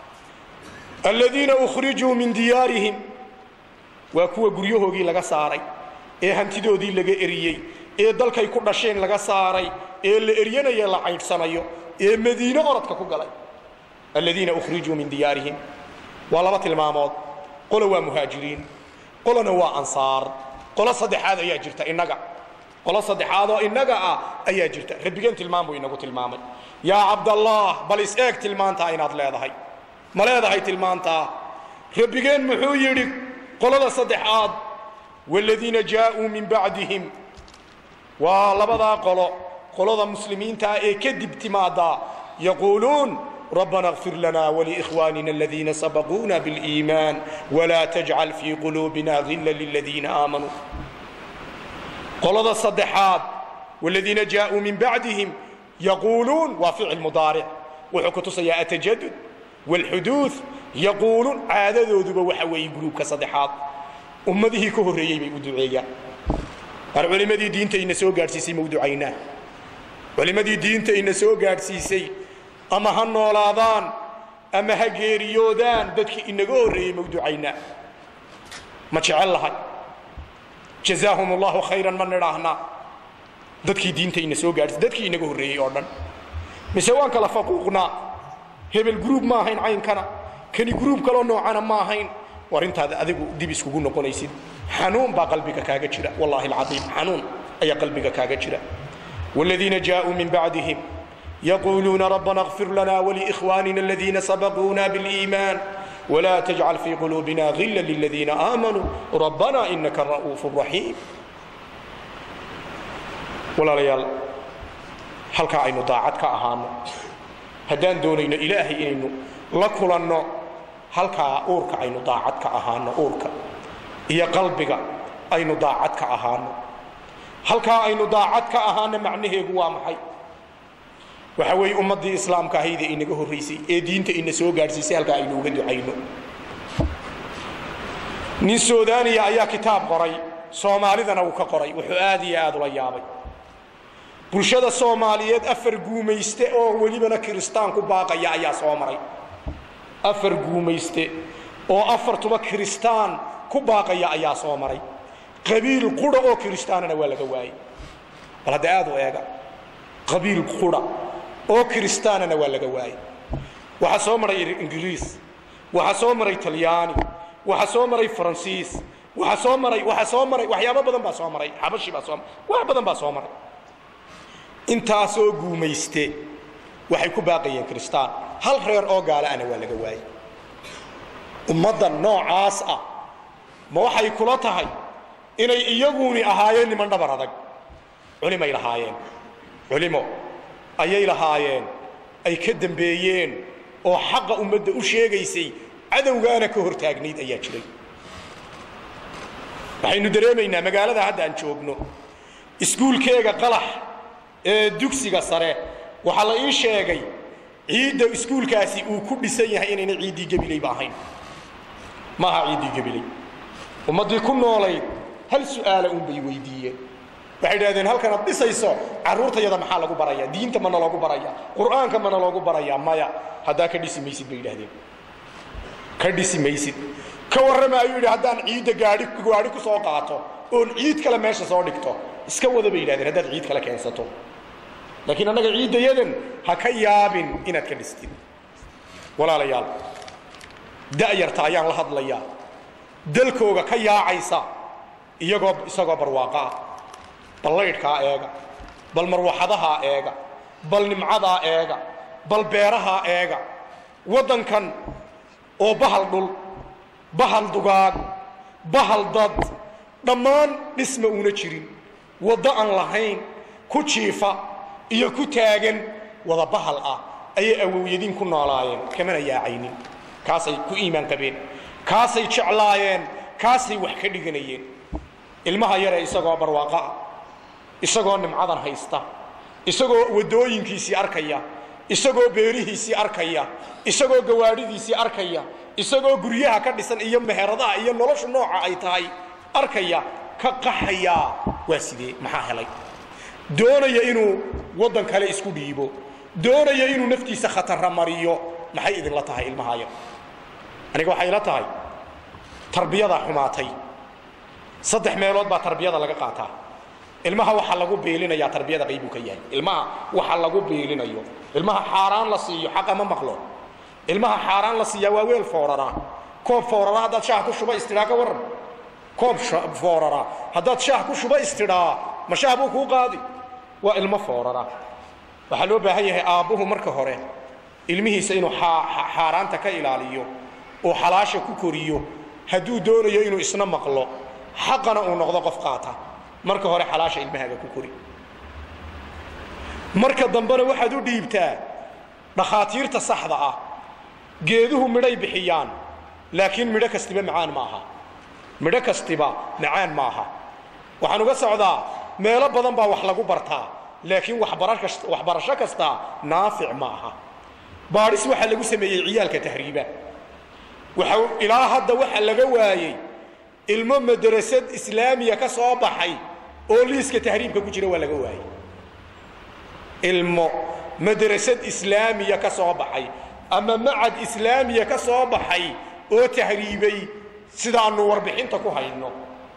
aladiina ukhrijuu min diyaarihim waa kuwa guryahoogii laga saaray ee hantidoodii laga eriyey ee dalkay ku dhasheen laga saaray ee la eryanayo la caydhsanayo ee madiine orodka ku galay aladiina ukhrijuu min diyaarihim waa laba tilmaamood qolo waa muhaajiriin qolona waa ansaar qolo saddexaad ayaa jirta innaga qolo saddexaadoo innaga ah ayaa jirta rabbigeen tilmaam buu inagu tilmaamay yaa cabdallaah bal is eeg tilmaantaa inaad leedahay ma leedahay tilmaantaa rabbigeen muxuu yidhi qolada saddexaad waaladiina jaa'uu min bacdihim waa labadaa qolo qolada muslimiintaa ee kadib timaadaa yaquuluun ربنا اغفر لنا ولإخواننا الذين سبقونا بالإيمان ولا تجعل في قلوبنا غلا للذين آمنوا قلد الصدحات والذين جاءوا من بعدهم يقولون وفعل مضارع وحكت سيا التجدد والحدوث يقولون عاددودba waxa weeye gruubka saddexaad ummadihii ka horreeyey bay u duceeyaan mar culimmadii diinta ina soo gaadhsiisay ma u ducaynaa culimmadii diinta ina soo gaadhsiisay ama ha noolaadaan ama ha geeriyoodaan dadkii inaga horreeyey ma u ducaynaa ma jecel lahay jazaahum allahu khayran ma nidhaahnaa dadkii diinta ina soo gaadhsiisay dadkii inaga horreeyey oo dhan mise waan kala faquuqnaa hebel gruub ma ahayn caynkana kani gruub kaloo noocana ma ahayn war intaada adigu dib iskugu noqonaysid xanuun baa qalbiga kaaga jira wallahi alcaiim xanuun ayaa qalbiga kaaga jira والذين جاءوا من بعدهم يقولون ربنا اغفر لنا ولإخواننا الذين سبقونا بالإيمان ولا تجعل في قلوبنا غلا للذين آمنوا ربنا إنك الرؤوف الرحيم ولا ليال هل كأينو ضاعت كأهانو هدان دونين إلهي إنو لكلنو halkaa uurka aynu daacad ka ahaano uurka iyo qalbiga aynu daacad ka ahaano halkaa aynu daacad ka ahaano macnaheegu waa maxay waxa weeye ummaddii islaamka ahaydee inaga horraysay ee diinta ina soo gaadhsiisay halkaa aynu uga ducayno nin suudaniya ayaa kitaab qoray soomaalidana uu ka qoray wuxuu aad iyo aad ula yaabay bulshada soomaaliyeed afar guumayste oo welibana kiristaan ku baaqaya ayaa soo maray afar guumayste oo afartuba kiristaan ku baaqaya ayaa soo maray qabiil qura oo kiristaanana waa laga waayey bal hadda aad u eega qabiil qura oo kiristaanana waa laga waayey waxaa soo maray ingiriis waxaa soo maray talyaani waxaa soo maray faransiis waxaa soo maray waxaa soo maray waxyaabo badan baa soo maray xabashi baa soo wax badan baa soo maray intaasoo guumayste waxay ku baaqayeen kiristaan hal reer oo gaalaana waa laga waayey ummadda noocaas ah ma waxay kula tahay inay iyaguni ahaayeen niman dhabar adag culimay lahaayeen culimo ayay lahaayeen ay ka dambeeyeen oo xaqa ummadda u sheegaysay cadowgaana ka hor taagnayd ayaa jiray waxaynu dareemaynaa magaalada hadda aan joogno iskuulkeega qalax ee dugsiga sare waxaa la ii sheegay ciidda iskuulkaasi uu ku dhisan yahay inayna ciiddii gebilayba ahayn ma aha ciiddii gebilay ummaddii ku noolayd hal su'aala unbay weydiiyeen waxay idhahdeen halkanaad dhisayso carruurtayada maxaa lagu barayaa diinta mana loogu barayaa qur'aanka mana loogu barayaa maya haddaa ka dhisi maysid bay idhahdeen ka dhisi maysid ka warrama ayuu yidhi haddaan ciidda gaadhi gaadhi ku soo qaato oon ciid kale meesha soo dhigto iska wada bay yidhahdeen haddaad ciid kale keensato laakiin annaga ciiddayadan ha ka yaabin inaad ka dhistid walaalayaal da'yarta ayaan la hadlayaa dalkooga ka yaacaysa iyagoo isagoo barwaaqo ah bal laydhkaa eega bal marwaxadahaa eega bal nimcadaa eega bal beerahaa eega waddankan oo bahal dhul bahal dugaag bahal dad dhammaan dhisma uuna jirin waddo aan lahayn ku jiifa iyo ku taagan wada bahal ah ayay awowyadiin ku noolaayeen kamana yaacaynin kaasay ku iimaan qabeen kaasay jeclaayeen kaasay wax ka dhiganayeen ilmaha yare isagoo barwaaqo ah isagoo nimcadan haysta isagoo waddooyinkiisii arkaya isagoo beerihiisii arkaya isagoo gawaadhidiisii arkaya isagoo guryaha ka dhisan iyo meheradaha iyo noloshu nooca ay tahay arkaya ka qaxayaa waa sidee maxaa helay doonaya inuu waddan kale isku dhiibo doonaya inuu naftiisa khatara mariyo maxay idinla tahay ilmahaya aniga waxay ila tahay tarbiyadaa xumaatay saddex meelood baa tarbiyada laga qaataa ilmaha waxaa lagu biilinayaa tarbiyada qaybuu ka yahay ilmaha waxa lagu biilinayo ilmaha xaaraan la siiyo xaqa ma maqlo ilmaha xaaraan la siiyaa waa weel fooraraa koob fooraraa haddaad shaah ku shuba istidhaa ka warran koob fooraraa haddaad shaah ku shuba istidhaa ma shaah buu kuu qaadi waa ilmo foorara waxaa loo baahan yahay aabbuhu marka hore ilmihiisa inuu xaaraanta ka ilaaliyo oo xalaasha ku koriyo hadduu doonayo inuu isna maqlo xaqana uu noqdo qof qaata marka hore xalaasha ilmahaaga ku kori marka dambena waxaad u dhiibtaa dhakhaatiirta saxda ah geeduhu midhay bixiyaan laakiin midho kastiba macaan ma aha midho kastiba macaan ma aha waxaan uga socdaa meelo badan baa wax lagu bartaa laakiin waxbarasho kasta naafic ma aha baadhis waxaa lagu sameeyey ciyaalka tahriiba waxa ilaa hadda waxa laga waayey ilmo madrasad islaamiya ka soo baxay oo liiska tahriibka ku jira waa laga waayey ilmo madrasad islaamiya ka soo baxay ama macad islaamiya ka soo baxay oo tahriibay sidaanu warbixinta ku hayno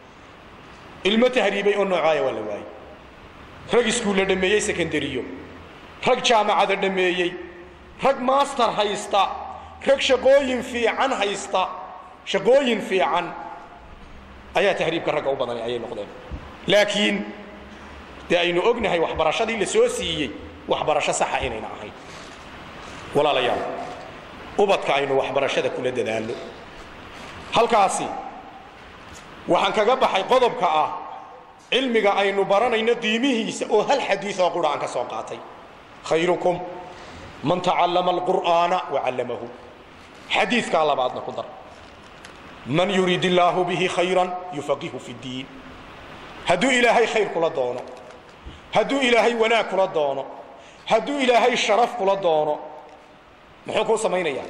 ilmo tahriibay oo noocaaya waa la waayey rag iskuulla dhammeeyey secondariyo rag jaamacada dhammeeyey rag master haysta rag shaqooyin fiican haysta shaqooyin fiican ayaa tahriibka ragga u badanay ayay noqdeen laakiin dee aynu ognahay waxbarashadii la soo siiyey waxbarasho saxa inayna ahayn walaalayaal ubadka aynu waxbarashada kula dadaalno halkaasi waxaan kaga baxay qodobka ah cilmiga aynu baranayno qiimihiisa oo hal xadiid oo qura aan ka soo qaatay khayrukum man tacallama alqur'aana wacallamahu xadiidkaa labaadna ku dar man yurid illaahu bihi khayran yufaqihu fi ddiin hadduu ilaahay khayr kula doono hadduu ilaahay wanaag kula doono hadduu ilaahay sharaf kula doono muxuu kuu samaynayaa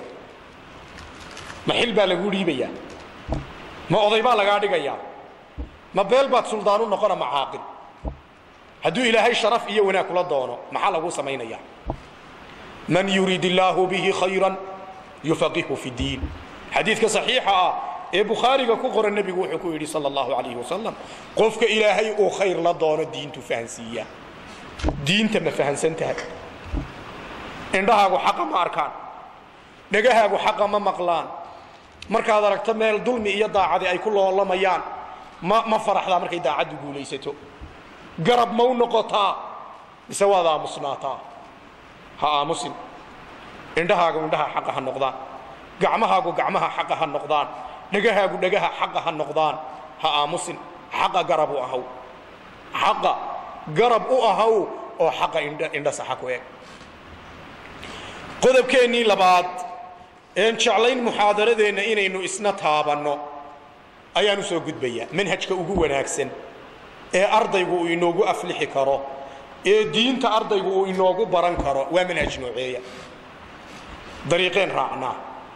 ma xil baa laguu dhiibayaa ma oday baa lagaa dhigayaa ma beel baad suldaan u noqona ma caaqil hadduu ilaahay sharaf iyo wanaag kula doono maxaa laguu samaynayaa man yurid illaahu bihi khayran yufaqihu fi ddiin xadiidka saxiixa ah ee bukhaariga ku qoran nebigu wuxuu ku yidhi sala allahu calayhi wasalam qofka ilaahay uu khayr la doono diintu fahansiiyaa diinta ma fahansan tahay indhahaagu xaqa ma arkaan dhegahaagu xaqa ma maqlaan markaad aragto meel dulmi iyo daacadi ay ku loolamayaan ma ma faraxdaa markay daacaddu guulaysato garab ma u noqotaa mise waad aamusnaataa ha aamusin indhahaagu indhaha xaqa ha noqdaan gacmahaagu gacmaha xaqa ha noqdaan dhegahaagu dhegaha xaqa ha noqdaan ha aamusin xaqa garab u ahaw xaqa garab u ahaw oo xaqa indha indha saxa ku eg qodobkeennii labaad een jeclayn muxaadaradeenna inaynu isna taabanno ayaan u soo gudbayaa manhajka ugu wanaagsan ee ardaygu uu inoogu aflixi karo ee diinta ardaygu uu inoogu baran karo waa manhaj nooceeya dariiqeen raacnaa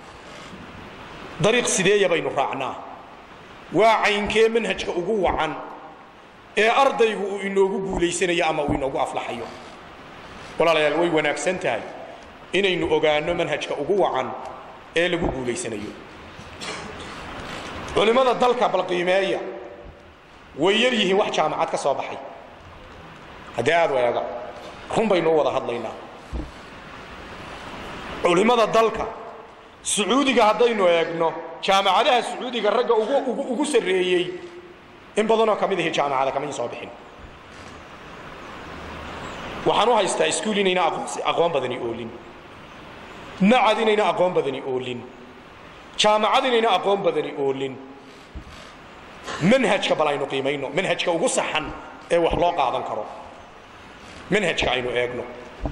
dariiq sideeya baynu raacnaa waa caynkee manhajka ugu wacan ee ardaygu uu inoogu guulaysanayo ama uu inoogu aflaxayo walaalayaal way wanaagsan tahay inaynu ogaanno manhajka ugu wacan ee lagu guulaysanayo culimmada dalka balqiimeeya way yar yihiin wax jaamacad ka soo baxay haddii aad u eega run baynu u wada hadlaynaa culimmada dalka sacuudiga haddaynu eegno jaamacadaha sacuudiga ragga ugu ugu sarreeyey in badanoo ka mid ahi jaamacada kamay soo bixin waxaan u haystaa iskuul inayna aqoon badani oolin macad inayna aqoon badani oolin jaamacad inayna aqoon badani oolin manhajka bal aynu qiimayno manhajka ugu saxan ee wax loo qaadan karo manhajka aynu eegno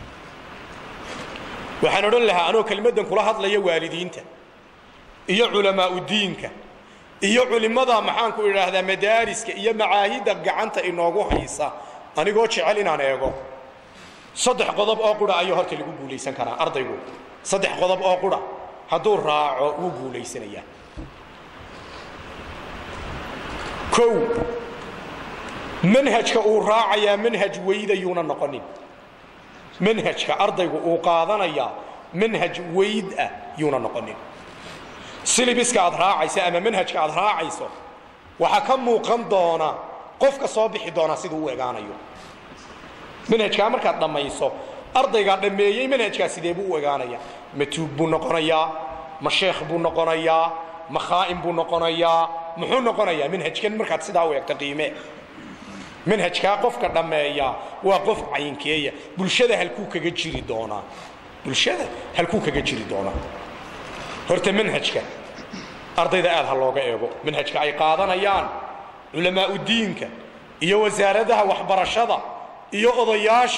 waxaan odhan lahaa anoo kelmaddan kula hadlaya waalidiinta iyo culamaau diinka iyo culimmada maxaanku idhaahdaa madaariska iyo macaahidda gacanta inoogu haysa anigoo jecel inaan eego saddex qodob oo qura ayuu horta lagu guulaysan karaa ardaygu saddex qodob oo qura hadduu raaco wuu guulaysanayaa kow manhajka uu raacayaa manhaj weydayuuna noqonin manhajka ardaygu uu qaadanayaa manhaj weyd ah yuuna noqonin silibiska aad raacaysa ama manhajka aad raacayso waxaa ka muuqan doona qofka soo bixi doona siduu u egaanayo manhajkaa markaad dhammayso ardaygaa dhammeeyey manhajkaa sidee buu u egaanaya ma tuug buu noqonayaa ma sheekh buu noqonayaa ma khaa'im buu noqonayaa muxuu noqonayaa manhajkan markaad sidaa u egto qiime manhajkaa qofka dhammeeya waa qof caynkeeya bulshada halkuu kaga jiri doonaa bulshada halkuu kaga jiri doonaa horta manhajka ardayda aad ha looga eego manhajka ay qaadanayaan culamaau diinka iyo wasaaradaha waxbarashada iyo odayaasha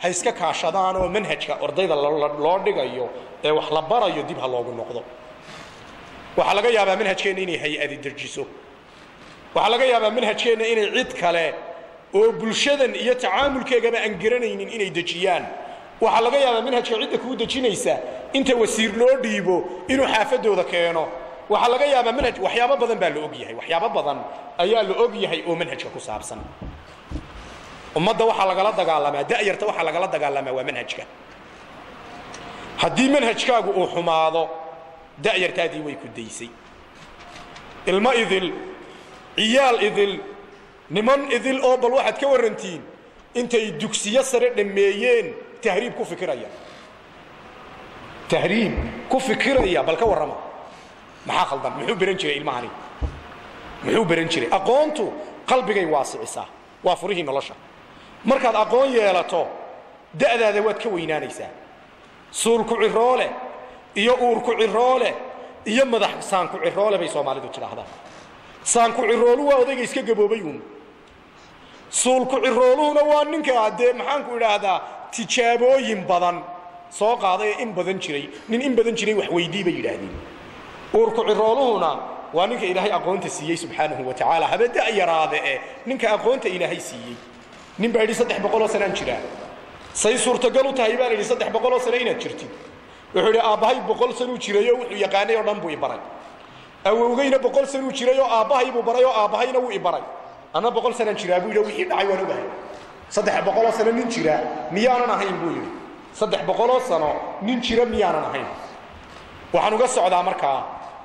ha iska kaashadaan oo manhajka ardayda loo dhigayo ee wax la barayo dib ha loogu noqdo waxaa laga yaabaa manhajkeenna inay hay-adi dejiso waxaa laga yaabaa manhajkeenna inay cid kale oo bulshadan iyo tacaamulkeegaba aan garanaynin inay dejiyaan waxaa laga yaabaa manhajka cidda kuu dejinaysa inta wasiir loo dhiibo inuu xaafadooda keeno waxaa laga yaabaa manhaj waxyaabo badan baa la og yahay waxyaabo badan ayaa la og yahay oo manhajka ku saabsan ummadda waxaa lagala dagaalamaa da'yarta waxaa lagala dagaalamaa waa manhajka haddii manhajkaagu uu xumaado da'yartaadii way ku daysay ilmo idil ciyaal idil niman idil oo bal waxaad ka warrantiin intay dugsiyo sare dhammeeyeen tahriib ku fikiraya tahriib ku fikiraya bal ka warrama maxaa khaldan muxuu beran jiray ilmahani muxuu beran jiray aqoontu qalbigay waasicisaa waa furihii nolosha markaad aqoon yeelato da'daada waad ka weynaanaysaa suulku ciroole iyo uurku ciroole iyo madax saanku ciroole bay soomaalidu tidhaahdaa saanku ciroolu waa odayga iska gaboobay uun suulku cirooluhuna waa ninka dee maxaanku idhaahdaa tijaabooyin badan soo qaaday ee in badan jiray nin in badan jiray wax weydii bay yidhaahdeen uurku cirooluhuna waa ninka ilaahay aqoonta siiyey subxaanahu wa tacaala haba da' yaraade e ninka aqoonta ilaahay siiyey nin baa yidhi saddex boqoloo sanaan jiraa say suurtagal u tahay baa la yidhi saddex boqoloo sano inaad jirtid wuxuu yidhi aabbahay boqol sanuu jirayoo wuxuu yaqaanay oo dhan buu ibaray awowgayna boqol sanuu jirayoo aabbahay buu baray oo aabbahayna wuu ibaray anna boqol sanaan jiraa buu yidhi wixii dhacay waan ogahay saddex boqoloo sano nin jira miyaanan ahayn buu yidhi saddex boqoloo sano nin jira miyaanan ahayn waxaan uga socdaa markaa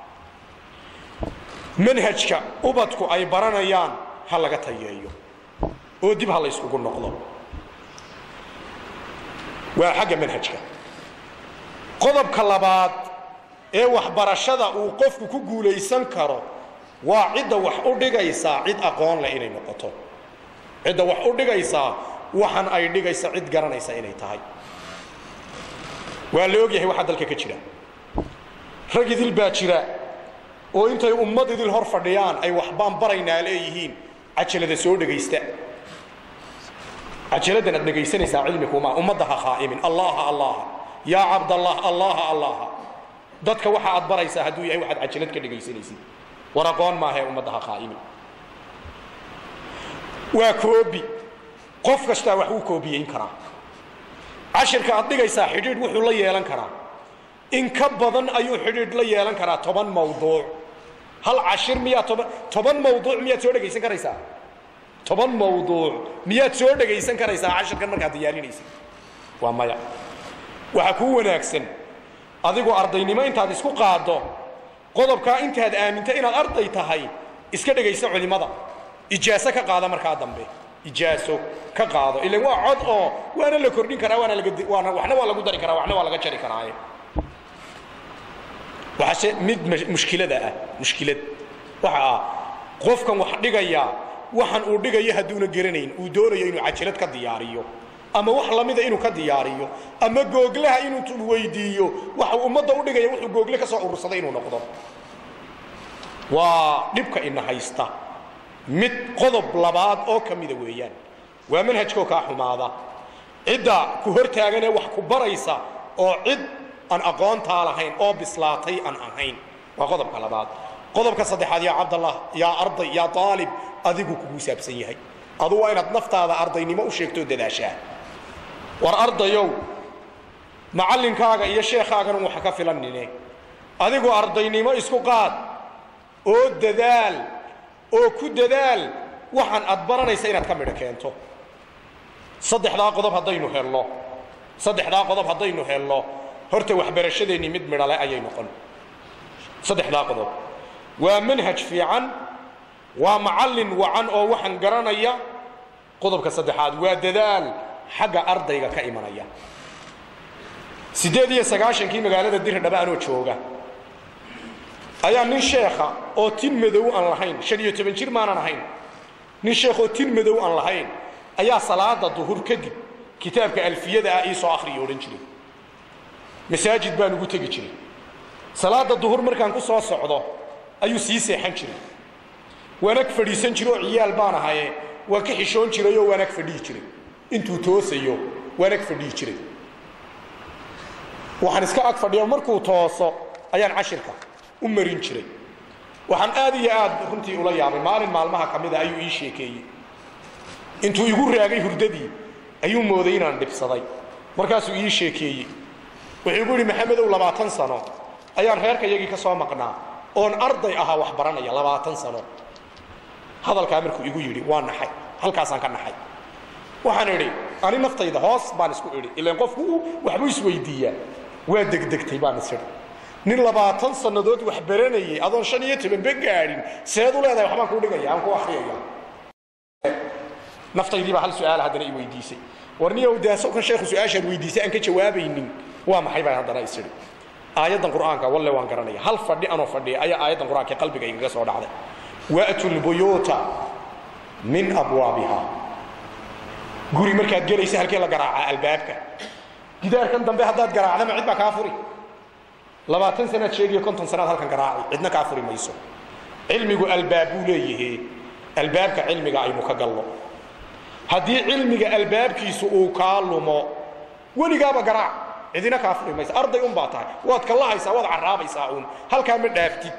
manhajka ubadku ay baranayaan ha laga tayeeyo oo dib ha la yskugu noqdo waa xagga manhajka qodobka labaad ee waxbarashada uu qofku ku guulaysan karo waa cidda wax u dhigaysaa cid aqoon leh inay noqoto cidda wax u dhigaysaa waxan ay dhigaysa cid garanaysa inay tahay waa la ogyahay waxaa dalka ka jira rag idil baa jira oo intay ummad idil hor fadhiyaan ay waxbaan baraynaa leeyihiin cajalada soo dhegaysta cajaladan aad dhegaysanaysaa cilmi kuma ummadda ha khaa'imin allaha allaha yaa cabdallah allaha allaha dadka waxa aad baraysaa hadduu yahay waxaad cajalad ka dhegaysanaysid war aqoon maahae ummadda ha khaa'imin waa koobi qof kastaa wax wuu koobiyeyn karaa cashirka aad dhigaysaa xidhiidh wuxuu la yeelan karaa in ka badan ayuu xidhiidh la yeelan karaa toban mawduuc hal cashir miyaa toban toban mawduuc miyaad soo dhegaysan karaysaa toban mawduuc miyaad soo dhegaysan karaysaa cashirkan markaad diyaarinaysa waa maya waxaa kuu wanaagsan adigoo ardaynimo intaad isku qaaddo qodobkaa intaad aaminta inaad arday tahay iska dhegaysa culimmada ijaaso ka qaada markaa dambe ijaaso ka qaado ilan waa cod oo waana la kordhin karaa waana laga waana waxna waa lagu dari karaa waxna waa laga jari karaaye waxaase mid mushkilada ah mushkilad waxa ah qofkan wax dhigaya waxan uu dhigayo hadduuna garanayn uu doonayo inuu cajalad ka diyaariyo ama wax lamida inuu ka diyaariyo ama googlaha inuu weydiiyo waxa ummadda u dhigaya wuxuu google ka soo urursaday inuu noqdo waa dhibka ina haysta mid qodob labaad oo ka mida weeyaan waa manhajkoo kaa xumaada cidda ku hortaaganee wax ku baraysa oo cid aan aqoontaa lahayn oo bislaatay aan ahayn waa qodobka labaad qodobka saddexaad yaa cabdallah yaa arday yaa aalib adigu kugu saabsan yahay adu waa inaad naftaada ardaynimo u sheegtoo dadaashaa war ardayow macallinkaaga iyo sheekhaagana waxa ka filanine adigu ardaynimo isku qaad oo dadaal oo ku dadaal waxaan aad baranaysa inaad ka midho keento saddexdaa qodob haddaynu helno saddexdaa qodob haddaynu helno horta waxbarashadeennii mid midhale ayay noqon saddexdaa qodob waa manhaj fiican waa macallin wacan oo waxaan garanaya qodobka saddexaad waa dadaal xagga ardayga ka imanaya siddeed iyo sagaashankii magaalada dirdhaba anoo jooga ayaa nin sheekha oo tin madow aan lahayn shan iyo toban jir maanan ahayn nin sheekh oo tin madow aan lahayn ayaa salaada duhur kadib kitaabka alfiyada ah iisoo akhriya odhan jiray masaajid baan ugu tegi jiray salaada duhur markaan ku soo socdo ayuu sii seexan jiray waan ag fadhiisan jiro oo ciyaal baan ahaye waan ka xishoon jiray oo waan ag fadhihi jiray intuu toosayo waan ag fadhiyi jiray waxaan iska ag fadhiya markuu tooso ayaan cashirka u marin jiray waxaan aad iyo aad runtii ula yaabay maalin maalmaha ka mida ayuu ii sheekeeyey intuu igu raagay hurdadii ayuu mooday inaan dhibsaday markaasuu ii sheekeeyey wuxuu igu yidhi maxamedow labaatan sano ayaan reerkayagii ka soo maqnaa oon arday ahaa wax baranaya labaatan sano hadalkaa markuu igu yidhi waa naxay halkaasaan ka naxay waxaan idhi ani naftayda hoos baan isku idhi ilaan qofku waxbuu isweydiiyaa waa degdegtay baan is idhi nin labaatan sannadood wax baranayay adoon shan iyo tobanba gaadhin seed u leedahay waxbaan kuu dhigaya aan ku akhriyaya naftaydiibaa hal su-aal haddana i weydiisay warniyow daaso kan sheekhu su-aashaad weydiisay aan ka jawaabaynin waa maxay baan haddana is idhi aayaddan qur'aanka walle waan garanaya hal fadhi anoo fadhiya ayaa aayaddan qur'aanka qalbiga igaga soo dhacday wa'tu lbuyuuta min abwaabiha guri markaad gelaysa halkee la garaacaa albaabka gidaarkan dambe haddaad garaacdama cid baa kaa furi labaatan sanaad sheegiyo konton sanaad halkan garaaci cidna kaa furi mayso cilmigu albaab buu leeyahe albaabka cilmiga aynu ka galno haddii cilmiga albaabkiisu uu kaa lumo weligaaba garaac cidina kaa furi maysa arday un baa tahay waad kallahaysaa waad caraabaysaa uun halkaa ma dhaaftid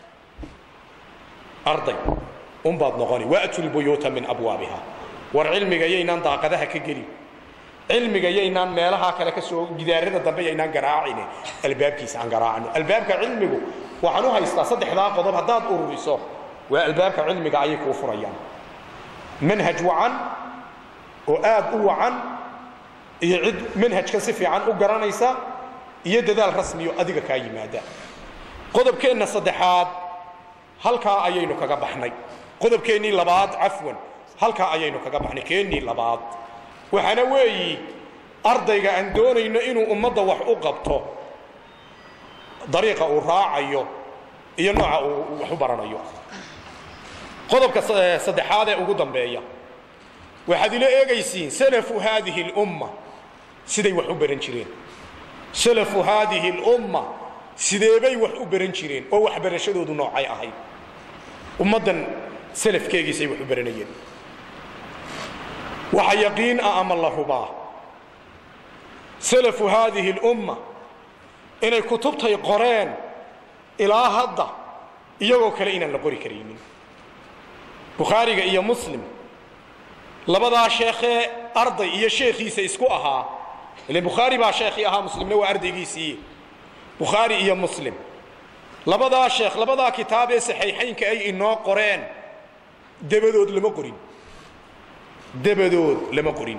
arday unbaad noqoni wa'tu lbuyuuta min abwaabiha war cilmiga yaynaan daaqadaha ka gelin cilmiga yaynaan meelaha kale ka soo gidaarada dambe yaynaan garaacine albaabkiisa aan garaacno albaabka cilmigu waxaan u haystaa saddexdaa qodob haddaad ururiso waa albaabka cilmiga ayay kuu furayaan manhaj wacan oo aad u wacan iyo cid manhajkan si fiican u garanaysa iyo dadaal rasmiyo adiga kaa yimaada qodobkeenna saddexaad halkaa ayaynu kaga baxnay qodobkeennii labaad cafwan halkaa ayaynu kaga baxnay keennii labaad waxaana weeyi ardayga aan doonayno inuu ummadda wax u qabto dariiqa uu raacayo iyo nooca uu wax u baranayo qodobka saddexaad ee ugu dambeeya waxaad ila eegaysiin salafu haadihi اlumma siday wax u baran jireen salafu haadihi اlumma sideebay wax u baran jireen oo waxbarashadoodu noocay ahayd ummaddan salafkeegiisay wax u baranayeen waxa yaqiin ah ama la hubaa salafu haadihi اlumma inay kutubtay qoreen ilaa hadda iyagoo kale inaan la qori karaynin bukhaariga iyo muslim labadaa sheekhee arday iyo sheekhiisa isku ahaa ile bukhaari baa sheekhii ahaa muslimna waa ardaygiisii bukhaari iyo muslim labadaa sheekh labadaa kitaab ee saxiixaynka ay inoo qoreen dabadood lama qorin dabadood lama qorin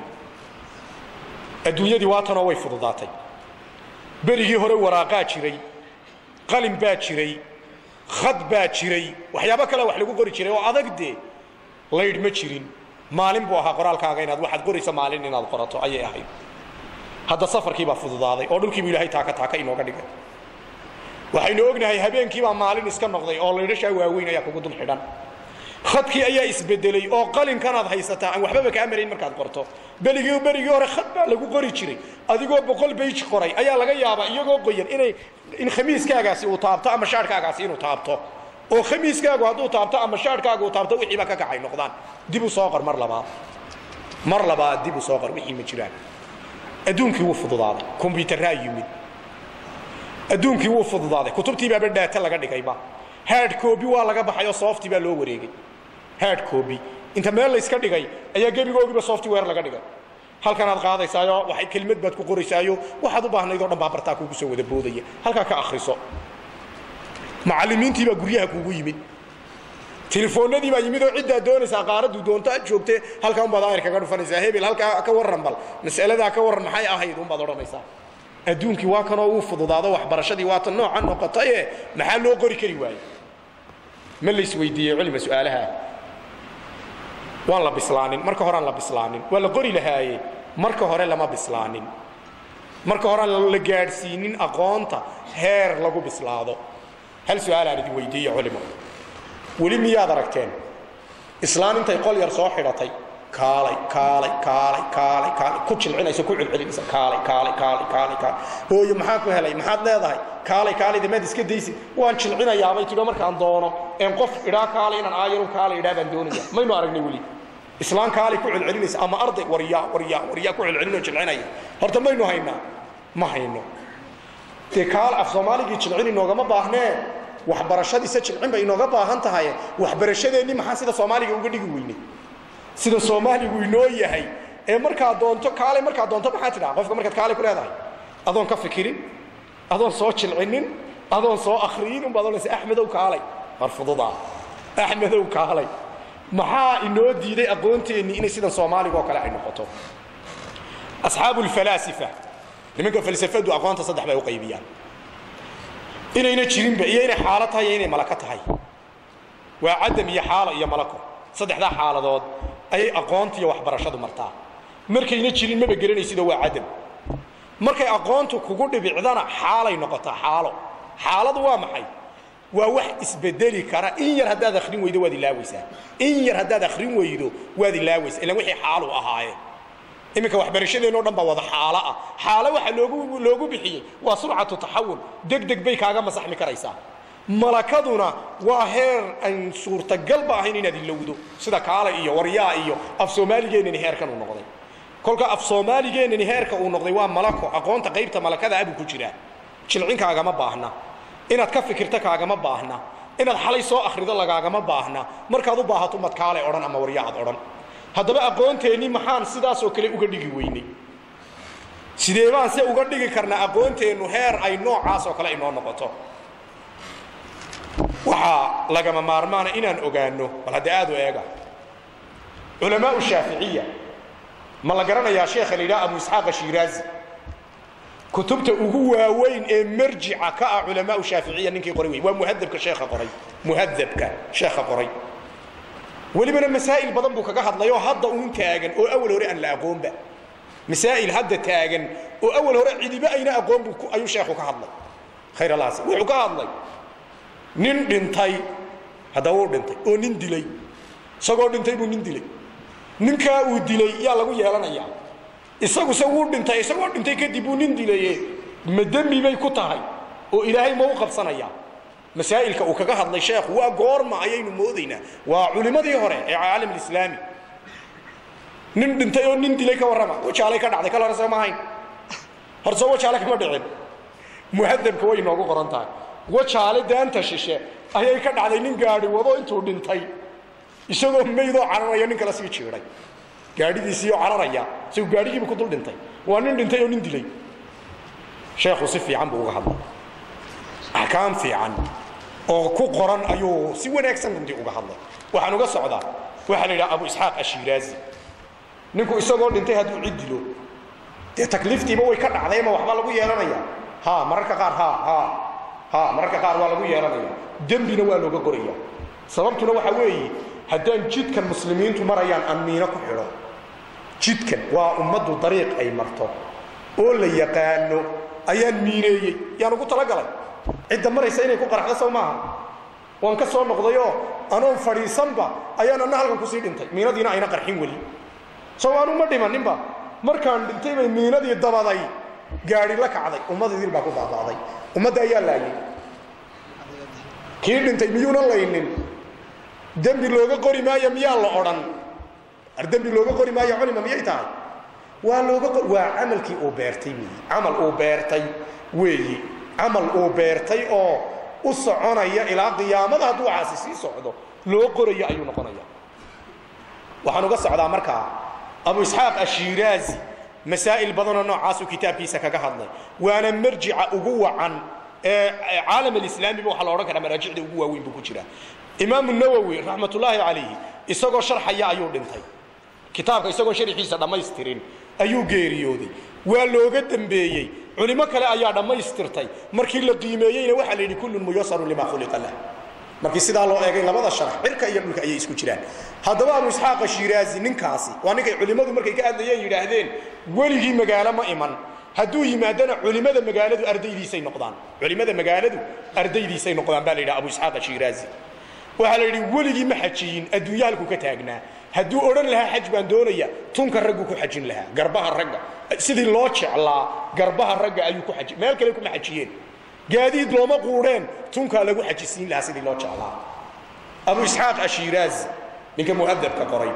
adduunyadii waatanoo way fududaatay berigii hore waraaqaa jiray qalin baa jiray khad baa jiray waxyaabo kale wax lagu qori jiray oo adag dee laydh ma jirin maalin buu ahaa qoraalkaaga inaad waxaad qoraysa maalin inaad qorato ayay ahayd hadda safarkiibaa fududaaday oo dhulkiibu ilaahay taaka taaka inooga dhigay waxaynu ognahay habeenkiibaa maalin iska noqday oo laydhashaa waaweyn ayaa kugu dul xidhan khadkii ayaa isbedelay oo qalinkanaad haysataa aan waxbaba kaa marayn markaad qorto beligii berigii hore khad baa lagu qori jiray adigoo boqol bayj qoray ayaa laga yaabaa iyagoo qoyan inay in khamiiskaagaasi uu taabto ama shaarhkaagaasi inuu taabto oo khamiiskaagu hadduu taabto ama shaarhkaagu uu taabto wixiiba ka kacay noqdaan dib u soo qor mar labaad mar labaad dib u soo qor wixii ma jiraan adduunkii wuu fududaaday kombyutarraa yimid adduunkii wuu fududaaday kutubtii baaba dhaata laga dhigayba hard copy waa laga baxay oo softi baa loo wareegay hard copy inta meel la iska dhigay ayaa gebigoogiiba software laga dhigay halkanaad qaadaysaayo waxay kelimad baad ku qoraysaayo waxaad u baahnayd oo dhan baa bartaa kuugu soo wada boodaya halkaa ka akhriso macallimiintii baa guryaha kuugu yimid telefoonadii baa yimid oo ciddaa doonaysaa qaaraddu doonto aad joogte halkaa unbaad aayar kaga dhufanaysaa hebel halkaa ka warran bal mas'aladaa ka warran maxay ahayd unbaad odhanaysaa adduunkii waa kanoo uu fududaado waxbarashadii waata nooca noqotaye maxaa loo qori kari waaye ma laysweydiiyey culima su'aalaha waan la bislaanin marka horeaan la bislaanin waa la qori lahaaye marka hore lama bislaanin marka horeaan la gaadhsiinin aqoonta heer lagu bislaado hal su-aalaan idin weydiiye culimo weli miyaad aragteen islaan intay qol yar soo xidhatay kaalay kaalay kaalay kaalay kaalay ku jilcinayso ku celcelinaysa kaalay kaalay kaalay kaalay kaalay hooyo maxaa ku helay maxaad leedahay kaalay kaalay damaad iska daysid waan jilcinayaabay tidho markaan doono een qof idhaa kaalay inaan aayarun kaalay idhaa baan doonaya maynu aragnay weli islaan kaalay ku celcelinaysa ama arday waryaa waryaa waryaa ku celcelinoo jilcinaya horta maynu haynaa ma hayno dee kaal af soomaaligii jilcin inoogama baahnee waxbarashadiisa jilcin bay inooga baahan tahay waxbarashadeenni maxaa sida soomaaliga uga dhigi weynay sida soomaaligu inoo yahay ee markaa doonto kaalay markaa doonto maxaa tidhaha qofka markaad kaalay ku leedahay adoon ka fikirin adoon soo jilcinin adoon soo akhriyin unbaad odhanaysa axmedow kaalay war fududaa axmedow kaalay maxaa inoo diiday aqoonteennii inay sidan soomaaliga oo kale ay noqoto asxaabu lfalaasifa nimanka falsafadu aqoonta saddex bay u qaybiyaan inayna jirinba iyo inay xaalo tahay iyo inay malako tahay waa cadam iyo xaalo iyo malako saddexdaa xaaladood ayay aqoonta iyo waxbarashadu martaa markayna jirin maba geranaysidoo waa cadam markay aqoontu kugu dhibicdana xaalay noqotaa xaalo xaaladu waa maxay waa wax isbedeli kara in yar haddaad akhrin weydo waad ilaawaysaa in yar haddaad akhrin weydo waad ilaawaysaa ilan wixii xaalu ahaayeen iminka waxbarashadeenno dhan baa wada xaalo ah xaalo waxa loogu loogu bixiyey waa surcatu taxawul deg deg bay kaaga masaxmi karaysaa malakaduna waa heer aan suurtagalba ahayn inaad ilowdo sida kaala iyo waryaa iyo af soomaaligeenani heerkan uu noqday kolka af soomaaligeenani heerka uu noqday waa malako aqoonta qaybta malakada abuu ku jiraa jilcin kaagama baahna inaad ka fikirta kaagama baahna inaad xalay soo akhrido lagaagama baahna markaad u baahato mad kaalay odhan ama waryaacad odhan haddaba aqoonteenni maxaan sidaasoo kale uga dhigi weynay sidee baan se uga dhigi karnaa aqoonteennu heer ay noocaas oo kale inoo noqoto waxaa lagama maarmaana inaan ogaanno bal hadda aad u eega culamaau shaaficiya ma la garanayaa sheekha la yidhaha abu isxaaq ashiraazi kutubta ugu waaweyn ee marjica ka ah culamaau shaaficiya ninkii qoray wey waa muhadabka sheekha qoray muhadabka sheekha qoray welibana masaa'il badan buu kaga hadlayoo hadda uun taagan oo awal hore aan la aqoonba masaa'il hadda taagan oo awal hore cidiba ayna aqoon buu ayuu sheekhu ka hadlay khayr allahas wuxuu ka hadlay nin dhintay haddaba uu dhintay oo nin dilay isagoo dhintay buu nin dilay ninkaa uu dilay yaa lagu yeelanayaa isaguse wuu dhintay isagoo dhintay kadib uu nin dilaye ma dembi bay ku tahay oo ilaahay ma u qabsanayaa masaa'ilka uu kaga hadlay sheekhu waa goorma ayaynu moodaynaa waa culimmadii hore ee caalam alislaami nin dhintay oo nin dilay ka warrama wajaalay ka dhacday kal hore soo ma ahayn horse wajaale kama dhicin muhadabka way inoogu qoran tahay wajaale daanta shishe ayay ka dhacday nin gaadhi wado intuu dhintay isagoo maydoo cararaya nin kala sii jiiday gaadhidiisiioo cararaya isagu gaadhigiiba ku dul dhintay waa nin dhintay oo nin dilay sheekhu si fiican buu uga hadlay axkaam fiican oo ku qoran ayuu si wanaagsan runtii uga hadlay waxaan uga socdaa waxaa la yidhaha abu isxaaq ashiraazi ninku isagoo dhintay hadduu cid dilo dee takliiftiiba way ka dhacday ama waxbaa lagu yeelanaya ha mararka qaar ha ha ha mararka qaar waa lagu yeelanaya dembina waa looga qoraya sababtuna waxaa weeye haddaan jidkan muslimiintu marayaan aan miino ku xidho jidkan waa ummaddu dariiq ay marto oo la yaqaano ayaan miineeyey yaan ugu talagalay cidda maraysa inay ku qaraxdo sow maaha waan ka soo noqdayoo anoon fadhiisanba ayaan anna halkan kusii dhintay miinadiina ayna qarxin weli sow aanu ma dhimaninba markaan dhintay bay miinadii dabaday gaadhi la kacday ummadidil baa ku baaba'day ummadda ayaa laayay kii dhintay miyuuna laynin dembi looga qori maayo miyaa la odhan ar dembi looga qori maayo culima miyay tahay waa looga qor waa camalkii uu beertay weeyi camal uu beertay weeyi camal uu beertay oo u soconaya ilaa qiyaamada hadduu caasi sii socdo loo qorayo ayuu noqonaya waxaan uga socdaa markaa abu isxaaq ashiraazi masaa'il badanoo noocaasuu kitaabkiisa kaga hadlay waana marjica ugu wacan ee caalam alislaamiba waxaa la odhan karaa maraajicda ugu waaweyn buu ku jiraa imaamu nawowi raxmatullaahi calayhi isagoo sharxaya ayuu dhintay kitaabka isagoo sharxiisa dhammaystirin ayuu geeriyooday waa looga dembeeyey culimo kale ayaa dhammaystirtay markii la qiimeeyeyna waxaa la yidhi kullun muyasarun limaa khuliqa lah markii sidaa loo eegay labada sharax cirka iyo dhulka ayay isku jiraan haddaba abu isxaaqa shiraazi ninkaasi waa ninkay culimmadu markay ka hadlayeen yidhaahdeen weligii magaalo ma iman hadduu yimaadana culimada magaaladu ardaydiisay noqdaan culimada magaaladu ardaydiisay noqdaan baa la yidhaha abu isxaaq ashiraazi waxaa la yidhi weligii ma xajiyin adduunya halkuu ka taagnaa hadduu odhan lahaa xaj baan doonaya tunka raggu ku xajin lahaa garbaha ragga sidii loo jeclaa garbaha ragga ayuu ku aji meel kale kuma xajiyeen gaadiid looma quudheen tunkaa lagu xajisiin lahaa sidii loo jeclaa abu isxaaq ashiraazi ninka muhadabka qoray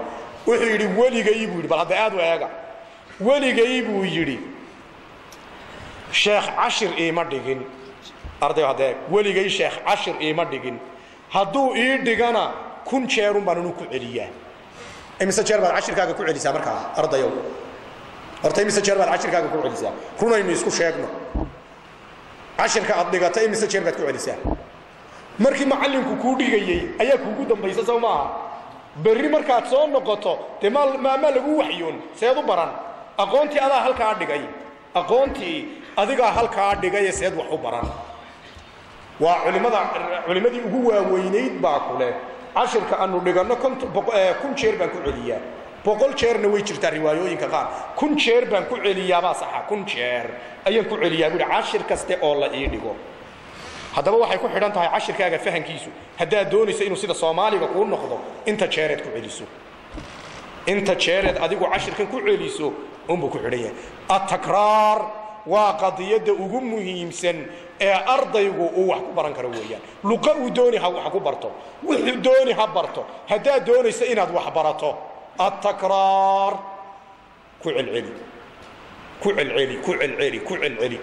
wuxuu yidhi weligay buu yidhi bal hadda aad u eega weligay buu yidhi sheekh cashir iima dhigin arday hadda eeg weligay sheekh cashir iima dhigin hadduu ii dhigana kun jeerun baan inu ku celiyaa imise jeer baad cashirkaaga ku celisaa markaa ardayow horta imise jeer baad cashirkaaga ku celisaa runaynu isku sheegno cashirka aad dhigata imise jeer baad ku celisaa markii macallinku kuu dhigayey ayaa kuugu dambaysa sow maaha berri markaad soo noqoto dee maamaa lagu waxyoon seed u baran aqoontii adaa halkaa dhigay aqoontii adigaa halkaa dhigaye seed wax u baran waa culimada culimmadii ugu waaweynayd baa kule cashirka aanu dhiganno kun jeer baan ku celiyaa boqol jeerna way jirtaa riwaayooyinka qaar kun jeer baan ku celiyaabaa saxa kun jeer ayaan ku celiyaa buuhi cashir kaste oo la ii dhigo haddaba waxay ku xidhan tahay cashirkaaga fahankiisu haddaad doonayso inuu sida soomaaliga kuu noqdo inta jeereed ku celiso inta jeereed adigu cashirkan ku celiso unbuu ku xidhan yahay atakraar waa qadiyadda ugu muhiimsan ee ardaygu uu wax ku baran karo weeyaan luqa uu dooni ha wax ku barto wuxuu dooni ha barto haddaad doonayso inaad wax barato atakraar ku celceli ku celceli ku celceli ku celceli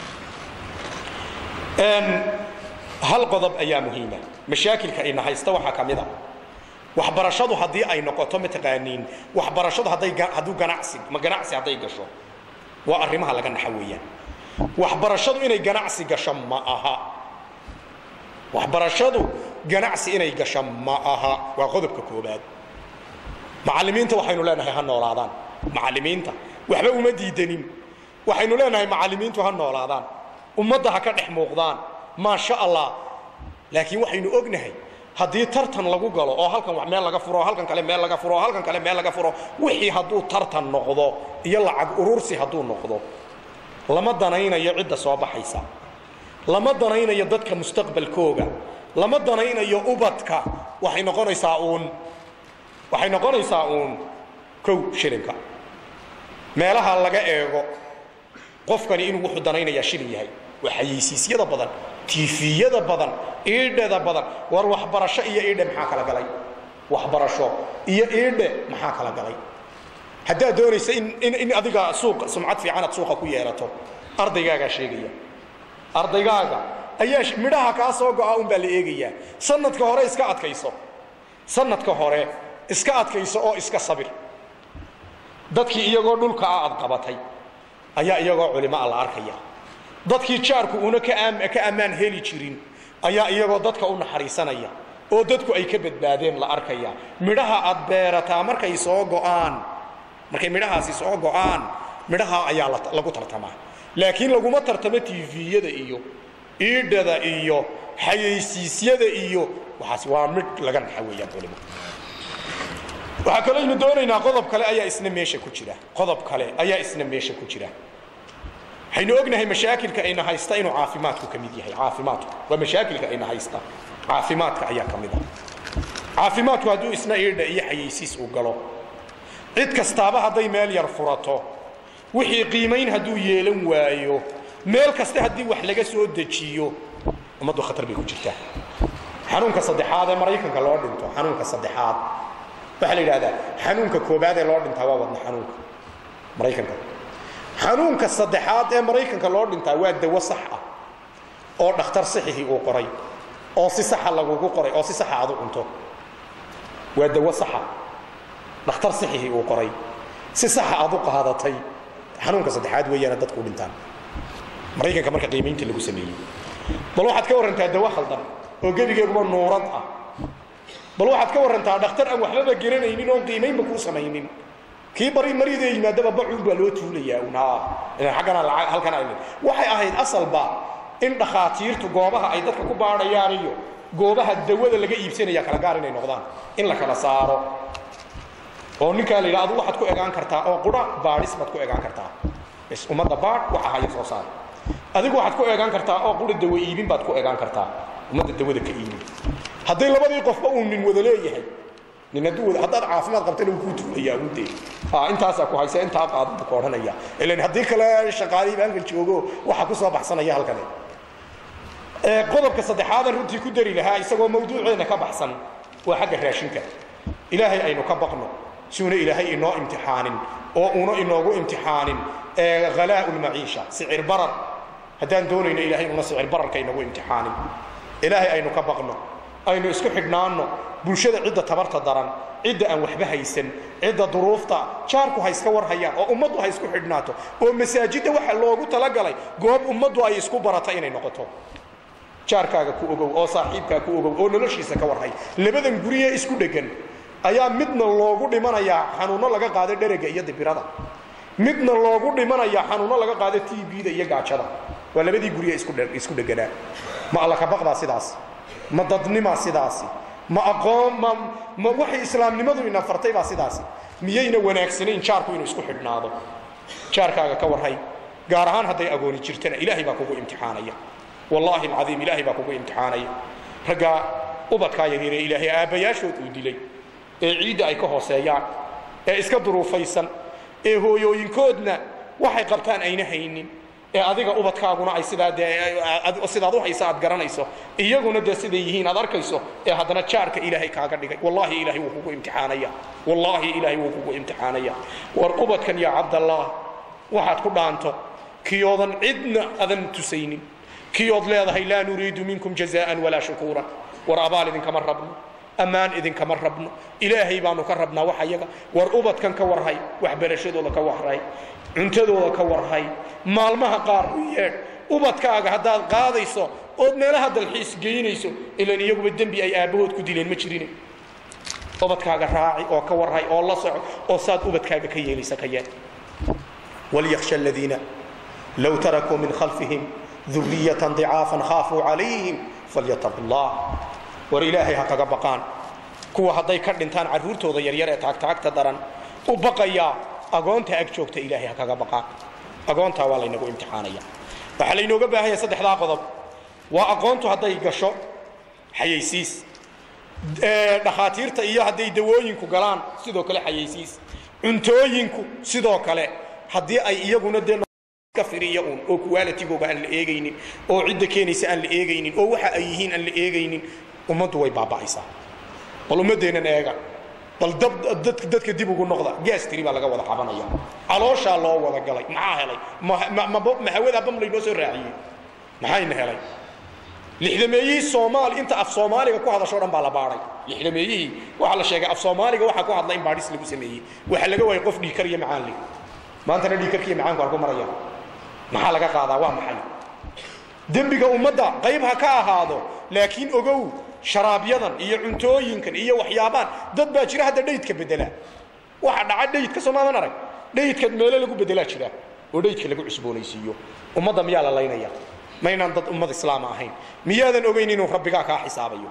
hal qodob ayaa muhiima mashaakilka ina haysta waxaa ka mid a waxbarashadu haddii ay noqoto mataqaaniin waxbarashadu hadday hadduu ganacsi ma ganacsi hadday gasho waa arrimaha laga naxa weeyaan waxbarashadu inay ganacsi gasho ma aha waxbarashadu ganacsi inay gasho ma aha waa qodobka koobaad macallimiinta waxaynu leenahay ha noolaadaan macallimiinta waxba uma diidanin waxaynu leenahay macallimiintu ha noolaadaan ummadda ha ka dhex muuqdaan maasha allah laakiin waxaynu ognahay haddii tartan lagu galo oo halkan wax meel laga furo halkan kale meel laga furo halkan kale meel laga furo wixii hadduu tartan noqdo iyo lacag urursi hadduu noqdo lama danaynayo cidda soo baxaysa lama danaynayo dadka mustaqbalkooga lama danaynayo ubadka waxay noqonaysaa uun waxay noqonaysaa uun kow shilinka meelaha laga eego qofkani inuu wuxuu danaynayaa shilin yahay waa xayeysiisyada badan tiifiyada badan iidheda badan war waxbarasho iyo iidhe maxaa kala galay waxbarasho iyo iidhe maxaa kala galay haddaad doonaysa in in adiga suuq sumcad fiican aad suuqa ku yeelato ardaygaagaa sheegaya ardaygaaga ayaa midhaha kaa soo go'a un baa la eegayaa sanadka hore iska adkayso sanadka hore iska adkayso oo iska sabir dadkii iyagoo dhulka ah aad qabatay ayaa iyagoo culimo a la arkaya dadkii jaarku una ka ammaan heli jirin ayaa iyagoo dadka u naxariisanaya oo dadku ay ka badbaadeen la arkaya midhaha aad beerataa markay soo go'aan markay midhahaasi soo go'aan midhaha ayaa lagu tartamaa laakiin laguma tartamo tiviyada iyo iidhada iyo xayaysiisyada iyo waxaas waa midh laga naxa weeyaan culimo waxaa kaleynu doonaynaa qodob kale ayaa isna meesha ku jira qodob kale ayaa isna meesha ku jira waxaynu ognahay mashaakilka ayna haysta inuu caafimaadku ka mid yahay caafimaadku waa mashaakilka ayna haysta caafimaadka ayaa ka mid ah caafimaadku hadduu isna iidha iyo xayaysiis uu galo cid kastaaba hadday meel yar furato wixii qiimayn hadduu yeelan waayo meel kasta haddii wax laga soo dejiyo ummaddu khatar bay ku jirtaa xanuunka saddexaad ee maraykanka loo dhinto xanuunka saddexaad waxaa la yidhahdaa xanuunka koobaad ee loo dhintaa waa wadna xanuunka maraykanka xanuunka saddexaad ee maraykanka loo dhintaa waa dawo sax ah oo dhakhtar sixihii uu qoray oo si saxa lagugu qoray oo si saxa aad u cunto waa dawo saxa dhakhtar sixihii uu qoray si saxa aad u qaadatay xanuunka saddexaad weeyaana dadku u dhintaan maraykanka marka qiimaynta lagu sameeyey bal waxaad ka warrantaa dawo khaldan oo gebigeeguba nuurad ah bal waxaad ka warrantaa dhakhtar aan waxbaba garanaynin oon qiimaynba kuu samaynin kii bari maridee yimaadaba bacuun baa loo tuulayaa un aggana halkan ay waxay ahayd asalba in dhakhaatiirtu goobaha ay dadka ku baadhayaan iyo goobaha dawada laga iibsanaya kala gaar inay noqdaan in la kala saaro oo ninkaa la yidha adu waxaad ku egaan kartaa oo qura baadhis baad ku egaan kartaa bs ummadda baadh waxa haya soo saar adigu waxaad ku egaan kartaa oo qura dawa iibin baad ku egaan kartaa ummadda dawada ka iibin hadday labadii qofba uu nin wada leeyahay nin hadduu wada haddaad caafimaad qabtana wuu kuu tuulayaa ude intaasaa ku haysa intaa qaada buu ku odhanaya ilan haddii kale shaqaalihii baanka joogo waxa ku soo baxsanaya halkane qodobka saddexaadan runtii ku dari lahaa isagoo mawduuceena ka baxsan waa xagga raashinka ilaahay aynu ka baqno siuna ilaahay inoo imtixaanin oo una inoogu imtixaanin halaa'u lmaciisha sicir barar haddaan doonayno ilahay inuuna sicir bararka inagu imtixaanin ilaahay aynu ka baqno aynu isku xidhnaanno bulshada cidda tabarta daran cidda aan waxba haysan cidda duruufta jaarku ha iska war hayaan oo ummaddu ha isku xidhnaato oo masaajidda waxa loogu talagalay goob ummaddu ay isku barata inay noqoto jaarkaaga ku ogow oo saaxiibkaa ku ogow oo noloshiisa ka warhay labadan guriyee isku dheggan ayaa midna loogu dhimanayaa xanuunno laga qaado dherega iyo dibirada midna loogu dhimanayaa xanuunno laga qaado t b-da iyo gaajada waa labadii guriye isku dheganaa ma alla kabaqbaa sidaas ma dadnimaa sidaasi ma aqoon ma ma waxay islaamnimadu ina fartay baa sidaasi miyayna wanaagsanayn jaarku inuu isku xidhnaado jaarkaaga ka warhay gaar ahaan hadday agooni jirtana ilaahay baa kugu imtixaanaya wallaahi alcadiim ilaahay baa kugu imtixaanaya raggaa ubadkaa yaryaree ilaahay aabbayaashood uu dilay ee ciidda ay ka hooseeyaan ee iska duruufaysan ee hooyooyinkoodna waxay qabtaan ayna haynin ee adiga ubadkaaguna ay sidaa dee sidaad u haysa aad garanayso iyaguna dee siday yihiin aad arkayso ee haddana jaarka ilaahay kaaga dhigay wallaahi ilaahay wuu kugu imtixaanaya wallaahi ilaahay wuu kugu imtixaanaya war ubadkan yaa cabdallaah waxaad ku dhaanto kiyoodan cidna adan tusaynin kiyood leedahay laa nuriidu minkum jazaan walaa shukuura war abaal idinkama rabno ammaan idinkama rabno ilaahay baanu ka rabnaa wax ayaga war ubadkan ka warhay waxbarashadooda ka warhay cuntadooda ka warhay maalmaha qaar u yeedh ubadkaaga haddaad qaadayso ood meelaha dalxiis geynayso ilan iyaguba dembi ay aabbahood ku dileen ma jirine ubadkaaga raaci oo ka warhay oo la soco oo saad ubadkaaga ka yeelaysa ka yeel walyakhsha aladiina low tarakuu min khalfihim duriyatan dicaafan khaafuu calayhim falyataqu llah war ilaahay ha kaga baqaan kuwa hadday ka dhintaan carruurtooda yaryar ee taagtaagta daran u baqayaa agoonta ag joogta ilaahay ha kaga baqaan agoontaa waa laynagu imtixaanaya waxaa laynooga baahan yahay saddexdaa qodob waa aqoontu hadday gasho xayaysiis dhakhaatiirta iyo hadday dawooyinku galaan sidoo kale xayaysiis cuntooyinku sidoo kale haddii ay iyaguna dee firiya uun oo kuwaalatigooga aan la eegaynin oo cidda keenaysa aan la eegaynin oo waxa ay yihiin aan la eegaynin ummaddu way baaba'aysaa bal ummaddeennan eega bal dadka dib ugu noqda gaastiri baa laga wada qabanaya calooshaa loo wada galay maxaa helay mahawada bam laynoo soo raaciyey maxayna helay lixdameeyihii soomaali inta af soomaaliga ku hadashoo dhan baa la baadhay lixdameeyihii waxaa la sheegay af soomaaliga waxaa ku hadla in baadhis lagu sameeyey waxaa laga waayay qof dhiikar iyo macaan leh maantana dhiikarka iyo macaanku halku maraya maxaa laga qaadaa waa maxay dembiga ummadda qayb ha ka ahaado laakiin ogow sharaabyadan iyo cuntooyinkan iyo waxyaabaan dad baa jira hadda dhaydka bedela waxa dhaca dhaydka soomaadan arag dhaydka meelo lagu bedelaa jira oo dhaydka lagu cusboonaysiiyo ummadda miyaa la laynaya maynaan dad ummad islaama ahayn miyaadan ogeyn inuu rabbigaa kaa xisaabayo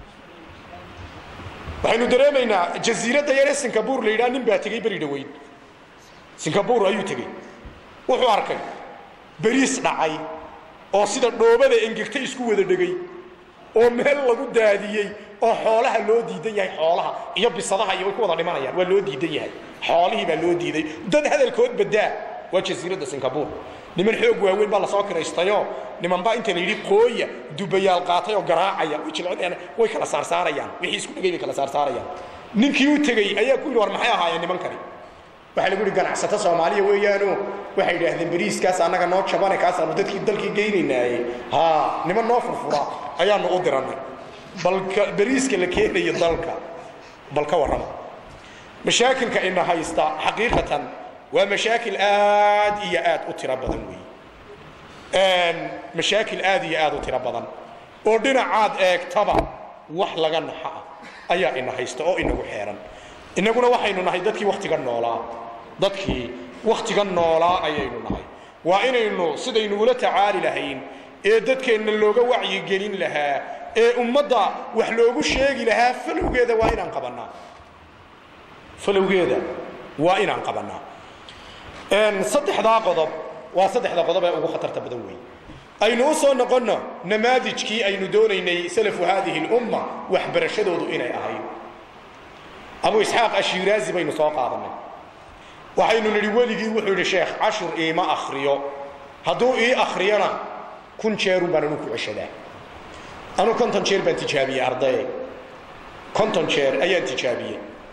waxaynu dareemaynaa jasiiradda yaree singabuur la yidhaha nin baa tegey beri dhaweyn singabuur ayuu tegey wuxuu arkay beriis dhacay oo sida dhoobada engegta isku wada dhegay oo meel lagu daadiyey oo xoolaha loo diidan yahay xoolaha iyo bisadaha iyo way ku wada dhimanayaan waa loo diidan yahay xoolihii baa loo diiday dad hadalkood badaa waa jasiiradda singabuur niman xoog waaweyn baa lasoo kiraystayoo nimanbaa inta la yidhi qooya dubayaal qaatay oo garaacaya way jilcinayaan way kala saarsaarayaan wixii isku dhegay bay kala saarsaarayaan ninkii u tegey ayaa ku yidhi war maxay ahaayeen nimankani waxaa lagu yidhi ganacsato soomaaliya weeyaano waxay idhaahdeen beriiskaas annaga noo jabane kaasaanu dadkii dalkii geynaynaaye haa niman noo furfura ayaanu u dirannay balka beriiska la keenayo dalka bal ka warrama mashaakilka ina haysta xaqiiqatan waa mashaakil aad iyo aad u tiro badan weeye mashaakil aad iyo aad u tiro badan oo dhinacaad eegtaba wax laga naxa ah ayaa ina haysta oo inagu xeeran innaguna waxaynu nahay dadkii wakhtiga noolaa dadkii wakhtiga noolaa ayaynu nahay waa inaynu sidaynu ula tacaali lahayn ee dadkeenna looga wacyigelin lahaa ee ummadda wax loogu sheegi lahaa falowgeeda waa inaan qabannaa falowgeeda waa inaan qabannaa saddexdaa qodob waa saddexda qodob ee ugu khatarta badan weeye aynu u soo noqonno namaadijkii aynu doonaynay salafu haadihi lumma waxbarashadoodu inay ahayd abu isxaaq ashiraazi baynu soo qaadanay waxaynu nidhi weligii wuxuu yidhi sheekh cashir iima akhriyo hadduu ii akhriyona kun jeerun baan anu ku ceshadaa anu konton jeer baan tijaabiyey ardaye konton jeer ayaan tijaabiyey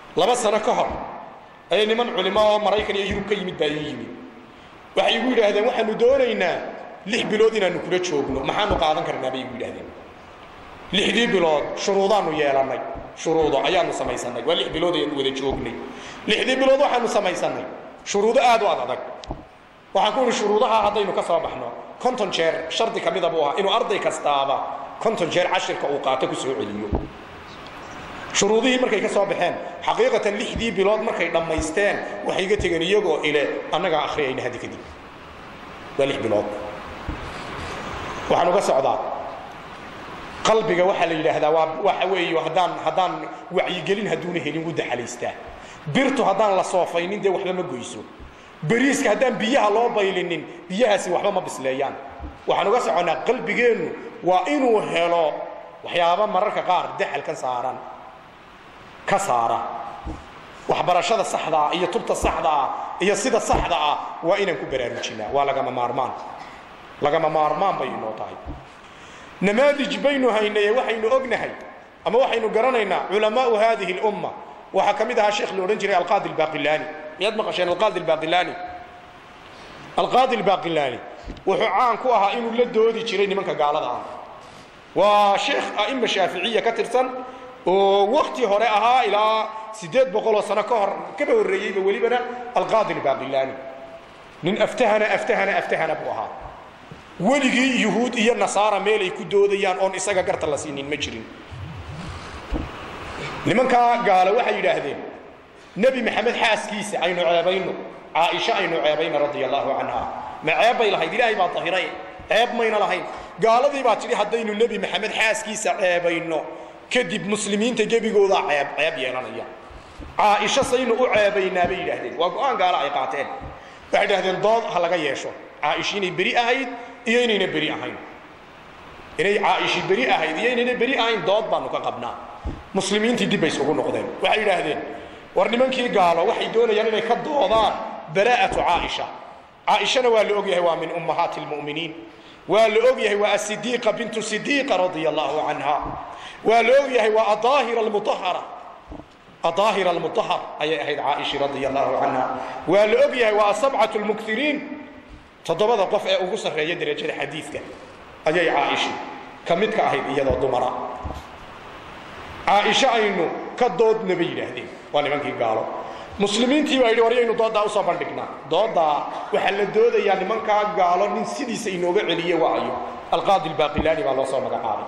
laba sano ka hor ayay niman culimo oo maraykan iyo yurub ka yimid baa ii yimid waxay igu yidhaahdeen waxaanu doonaynaa lix bilood inaanu kula joogno maxaanu qaadan karnaa bay igu yidhahdeen lixdii bilood shuruudaanu yeelannay shuruudo ayaanu samaysanay waa lix bilood ayanu wada joognay lixdii bilood waxaanu samaysanay shuruudo aad u ad adag waxaan ku idhi shuruudaha haddaynu ka soo baxno konton jeer shardi ka mida buu ahaa inuu arday kastaaba konton jeer cashirka uu qaato ku soo celiyo shuruudihii markay ka soo baxeen xaqiiqatan lixdii bilood markay dhammaysteen waxay iga tegeen iyagoo ile annagaa akhriyayna haddi kadib waa lix bilood waxaan uga socdaa qalbiga waxaa la yidhaahdaa waa waxa weeye haddaan haddaan wacyigelin hadduuna helin wuu daxalaystaa birtu haddaan la soofaynin dee waxba ma goyso beriiska haddaan biyaha loo baylinin biyahaasi waxba ma bisleeyaan waxaan uga soconnaa qalbigeennu waa inuu helo waxyaaba mararka qaar daxalkan saaran ka saara waxbarashada saxda ah iyo tubta saxda ah iyo sida saxda ah waa inaan ku baraarujinaa waa lagama maarmaan lagama maarmaan bay inoo tahay namaadij baynu haynaye waxaynu ognahay ama waxaynu garanaynaa culamaau hadihi اlumma waxaa ka mid ahaa sheekh la odhan jiray alqaadi albaqilani miyaad maqasheen alqaadi albaqilani alqaadi albaqilani wuxuu caan ku ahaa inuu la doodi jiray nimanka gaalada ah waa sheekh a'ima shaaficiya ka tirsan oo wakti hore ahaa ilaa siddeed boqoloo sano ka hor kaba horreeyeyba welibana alqaadi albaqilani nin aftahana aftahana aftahana buu ahaa weligii yuhuud iyo nasaara meel ay ku doodayaan oon isaga garta la siinin ma jirin nimankaa gaalo waxay yidhaahdeen nebi maxamed xaaskiisa aynu ceebayno caaisha aynu ceebayno radia allaahu canha ma ceeb bay lahayd ilaahay baa dahiray ceeb mayna lahayn gaaladii baa tidhi haddaynu nebi maxamed xaaskiisa ceebayno kadib muslimiinta gebigoodaa ceeb ceeb yeelanaya caaisha saynu u ceebaynaa bay yidhaahdeen waa go-aan gaalo ay qaateen waxay idhahdeen dood ha laga yeesho caaisha inay beri ahayd iyo inayna beri ahayn inay caaishi beri ahayd iyo inayna beri ahayn dood baanu ka qabnaa muslimiintii dib bay isugu noqdeen waxay yidhaahdeen war nimankii gaalo waxay doonayaan inay ka doodaan baraa'atu caaisha caaishana waa la og yahay waa min ummahaati lmu'miniin waa la og yahay waa asidiiqa bintu sidiiqa radia allahu canha waa la og yahay waa adaahira almutahara adaahira almutahar ayay ahayd caaisha radia allahu canha waa la og yahay waa asabcatu lmuktiriin toddobada qof ee ugu sarreeya derajada xadiidka ayay caaisha ka mid ka ahayd iyadoo dumara caaisho aynu ka doodna bay yidhaahdeen waa nimankii gaalo muslimiintii baa yidhi waryaynu dooddaa usoo bandhignaa dooddaa waxaa la doodayaa nimankaa gaalo nin sidiisa inooga celiye waayo alqaadi albaaqilaani baa loo soo magacaabay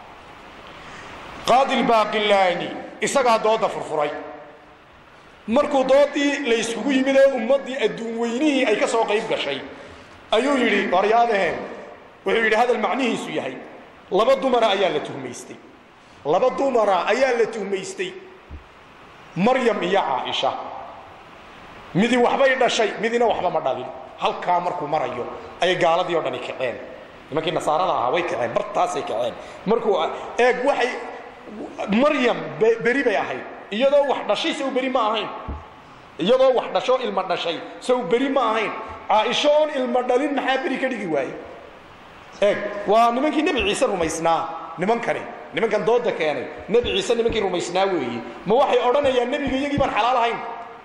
qaadi albaaqilaani isagaa doodda furfuray markuu doodii la yskugu yimid ee ummaddii adduun weynihii ay ka soo qayb gashay ayuu yidhi waryaadaheen wuxuu yidhi hadal macnihiisu yahay laba dumara ayaa la tuhmaystay laba dumara ayaa la tuhmaystay maryam iyo caaisha midi waxbay dhashay midina waxba ma dhalin halkaa markuu marayo ayay gaaladii o dhani kaceen nimankii nasaarada ahaa way kaceen bartaasay kaceen markuu eeg waxay maryam beri bay ahayd iyadoo wax dhashay sow beri ma ahayn iyadoo wax dhasho ilma dhashay sow beri ma ahayn caaisho oon ilma dhalin maxaa beri ka dhigi waaye eeg waa nimankii nebi ciise rumaysnaa nimankani nimankan dooda keenay nebi ciise nimankii rumaysnaa weeye ma waxay odhanayaan nebiga iyagii baan xalaal ahayn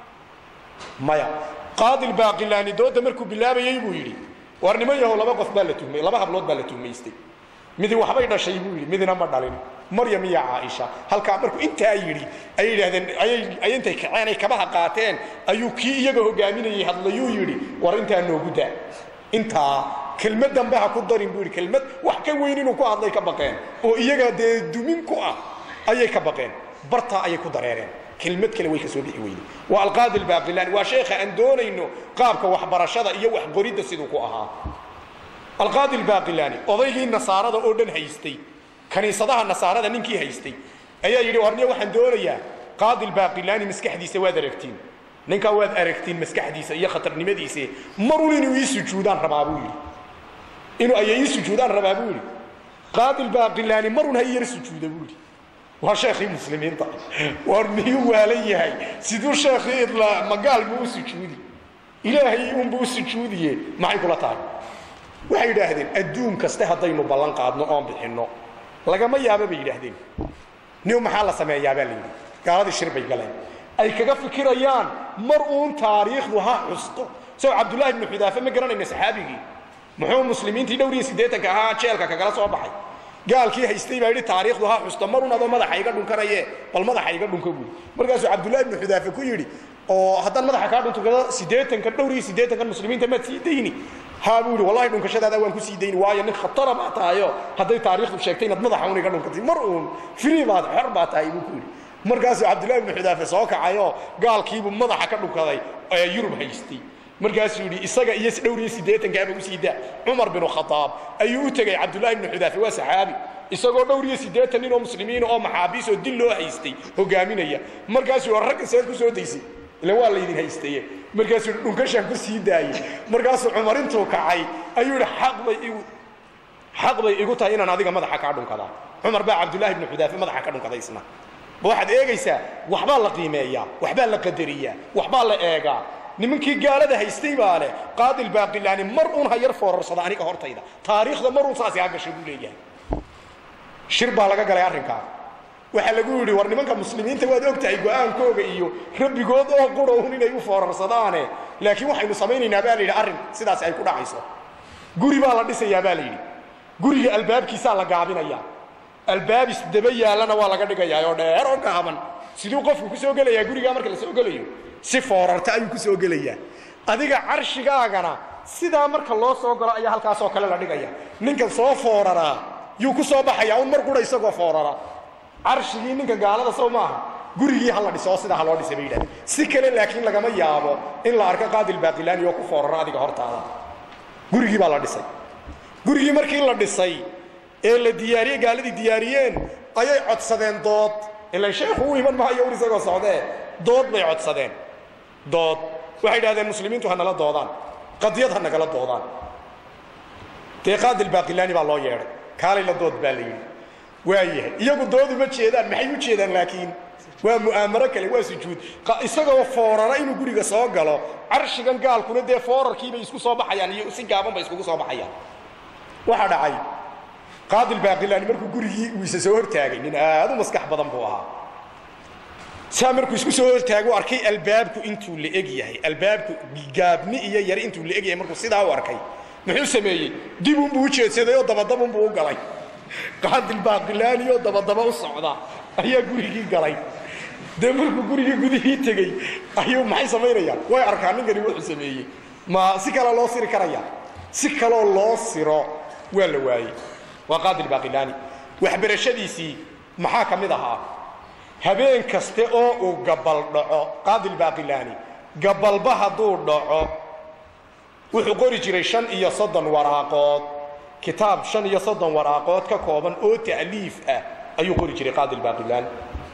maya qaadi lbaaqilaani dooda markuu bilaabayey buu yidhi war niman yahow laba qof baa la tuhmay laba hablood baa la tuhmaystay midi waxbay dhashay buu yidhi midina ma dhalin maryam iyo caaisha halkaa markuu intaa yidhi ayay yidhahdeen ayay intay kaceen ay kabaha qaateen ayuu kii iyaga hogaaminayay hadlayuu yidhi war intaa noogu daa intaa kelmad dambe ha ku darin buu yidhi kelmad wax ka weyn inuu ku hadlay ka baqeen oo iyaga dee dumin ku ah ayay ka baqeen bartaa ayay ku dareereen kelmad kale way ka soo bixi weyday waa alqaadi albaaqilaani waa sheekha aan doonayno qaabka waxbarashada iyo waxqoridda siduu ku ahaa alqaadi albaaqilaani odaygii nasaarada oo dhan haystay kaniisadaha nasaarada ninkii haystay ayaa yidhi warniya waxaan doonayaa qaadi albaaqilaani maskaxdiisa waad aragtiin ninkaa waad aragtiin maskaxdiisa iyo khatarnimadiisa marun inuu ii sujuudaan rabaa buu yidhi inuu ayay ii sujuudaan rabaa buu yidhi qaadi albaaqilaani marun ha ii yar sujuuda buu yidhi waa sheekhii muslimiinta war miyuu waalan yahay siduu sheekhii idlaa magaal buu u sujuudi ilaahay unbuu u sujuudiye maxay kula tahay waxay yidhaahdeen adduun kaste haddaynu ballan qaadno oon bixinno lagama yaaba bay yidhaahdeen nin maxaa la sameeyaabaa la yidhi gaaladii shir bay galeen ay kaga fikirayaan mar uun taariikhdu ha xusto sow cabdullaahi ibnu xudaafe ma garanayna saxaabigii muxuu muslimiintii dhowr iyo siddeetanka ahaa jeelka kagala soo baxay gaalkii haystay baa yidhi taariikhdu ha xusto marun adoo madaxa iga dhunkanaye bal madaxa iga dhunka buuri markaasuu cabdullaahi ibnu xudaafe ku yidhi oo haddaan madaxa kaa dhuntukado siddeetankan dhowr iyo siddeetankan muslimiinta maad sii dayni haa buu yidhi wallahi dhunkashadaada waan ku sii dayni waayo nin khatara baa tahayo hadday taariikhdu sheegtay inaad madaxa un iga dhunkatay mar uun free baad xor baa tahay buu ku yidhi markaasuu cabdullahi ibnu xudaafe soo kacayoo gaalkiibuu madaxa ka dhunkaday ee yurub haystay markaasuu yidhi isaga iyo dhowr iyo siddeetankaaba usii daa cumar binu khadaab ayuu u tegey cabdullahi ibnu xudaafe waa saxaabi isagoo dhowr iyo siddeetan nin oo muslimiin oo maxaabiis oo dil loo haystay hogaaminaya markaasuu ragga seed ku soo daysay ila waa laydin haystaye markaasuu dhunkashaan ku sii daayey markaasuu cumar intuu kacay ayuu yidhi xaq bay igu xaq bay igu tahay inaan adiga madaxa kaa dhunkadaa cumar baa cabdullahi ibnu xudaafe madaxa ka dhunkaday isna waxaad eegaysaa waxbaa la qiimeeyaa waxbaa la qadariyaa waxbaa la eegaa nimankii gaalada haystay baa leh qaadil baaqilaani mar uun ha yar foorarsada aniga hortayda taariikhda mar uun saasi ha gashay buu leeyahay shir baa laga galay arrinkaa waxaa lagu yidhi war nimanka muslimiinta waad og tahay go'aankooga iyo rabbigood oo qura un inay u foorarsadaane laakiin waxaynu samaynaynaa baa la yidhi arrin sidaas ay ku dhacayso guri baa la dhisayaa baa la yidhi guriga albaabkiisaa la gaabinayaa albaabis daba yaallana waa laga dhigayaa oo dheer oo gaaban siduu qofku ku soo gelayaa gurigaa marka la soo gelayo si foorarta ayuu ku soo gelayaa adiga carshigaagana sidaa marka loo soo galo ayaa halkaasoo kale la dhigaya ninkan soo fooraraa yuu ku soo baxayaa un mar qura isagoo foorara carshigii ninka gaalada sow maaha gurigii ha la dhiso oo sidaa ha loo dhisay bay yidhahdeen si kale laakiin lagama yaabo in la arko qaadil baaqilaani oo ku foorara adiga hortaada gurigii baa la dhisay gurigii markii la dhisay ee la diyaariyey gaaladii diyaariyeen ayay codsadeen dood ilan sheekhu u iman maayo ur isagoo socdee dood bay codsadeen dood waxay idhahdeen muslimiintu ha nala doodaan qadiyad ha nagala doodaan dee qaadil baaqilaani baa loo yeedhay kaalay la dood baa la yidhi waayahay iyagu doodu ma jeedaan maxay u jeedaan laakiin waa mu'aamaro kale waa sujuud isagoo foorara inuu guriga soo galo carshigan gaalkuna dee foorarkiibay isku soo baxayaan iyo si gaaban bay iskugu soo baxayaan waxaa dhacay qaadil baaqilaani markuu gurigii uu isa soo hortaagay nin aad u maskax badan buu ahaa saa markuu isku soo hortaagu arkay albaabku intuu la eg yahay albaabku gaabni iyo yari intuu la eg yahay markuu sidaa u arkay muxuu sameeyey dib unbuu u jeedsaday oo dabadabunbuu u galay qaadil baaqilaani oo dabadaba u socda ayaa gurigii galay dee markuu gurigii gudihii tegey ayuu maxay samaynayaan way arkaan ninkani wuxuu sameeyey ma si kale loo siri karaya si kaloo loo siro waa la waayey waa qaadil baaqilaani waxbarashadiisii maxaa ka mid ahaa habeen kaste oo uu gabal dhaco qaadil baaqilaani gabalba hadduu dhaco wuxuu qori jiray shan iyo soddon waraaqood kitaab shan iyo soddon waraaqood ka kooban oo ta'liif ah ayuu qori jiray qaadil baaqilaani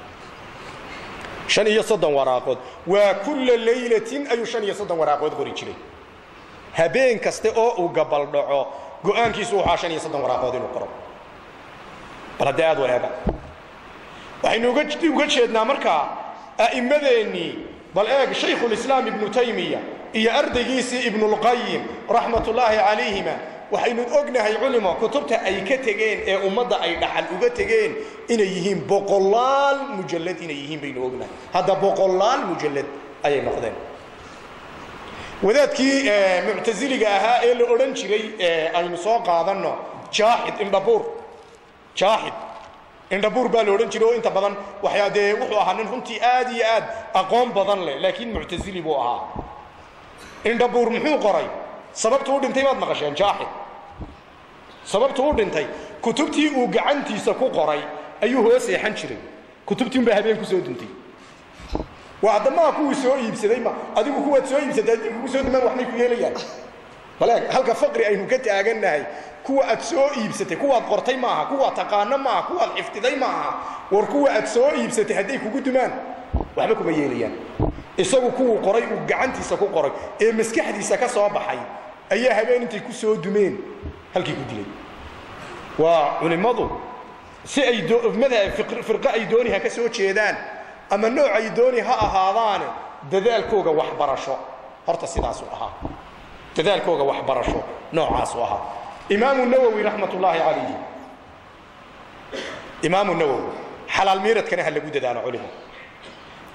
shan iyo soddon waraaqood waa kulla laylatin ayuu shan iyo soddon waraaqood qori jiray habeen kaste oo uu gabal dhaco go-aankiisu waxaa shan iyo soddon waraaqood inuu qoro bal haddee aad wareega waxaynu uga jeednaa markaa a'immadeennii bal eeg shaykhulislaam ibnu taymiya iyo ardaygiisii ibnulqayim raxmatullaahi calayhima waxaynu ognahay culimo kutubta ay ka tegeen ee ummadda ay dhaxal uga tegeen inay yihiin boqolaal mujallad inay yihiin baynu ognahay hadda boqolaal mujallad ayay noqdeen wadaadkii muctasiliga ahaa ee la odhan jiray aynu soo qaadanno jaaxid indhabuur jaaxid indhabuur baa la odhan jiray oo inta badan waxyaa dee wuxuu ahaa nin runtii aad iyo aad aqoon badan leh laakiin muctasili buu ahaa indhabuur muxuu qoray sababtu u dhintay baad maqasheen jaaxid sababtu u dhintay kutubtii uu gacantiisa ku qoray ayuu hoos seexan jiray kutubtii unbaa habeen ku soo duntay waa addamaha kuwii soo iibsaday ma adigu kuwaad soo iibsatay haddii kugu soo dumaan waxbay ku yeelayaan baleeg halka faqri aynu ka taagannahay kuwa aad soo iibsatay kuwaad qortay maaha kuwaad taqaano maaha kuwaad xifdiday maaha war kuwa aad soo iibsatay hadday kugu dumaan waxba kuma yeelayaan isagu kuwuu qoray uu gacantiisa ku qoray ee maskaxdiisa ka soo baxay ayaa habeen intay ku soo dumeen halkii ku dilay waa culimmadu si ay madhab firqo ay dooni ha ka soo jeedaan ama nooc ay dooni ha ahaadaane dadaalkooga waxbarasho horta sidaasuu ahaa dadaalkooga waxbarasho noocaasuu ahaa imaamu nawowi raxmat ullaahi calayhi imaamu nawowi xalaal miiradkana ha lagu dadaalo culimo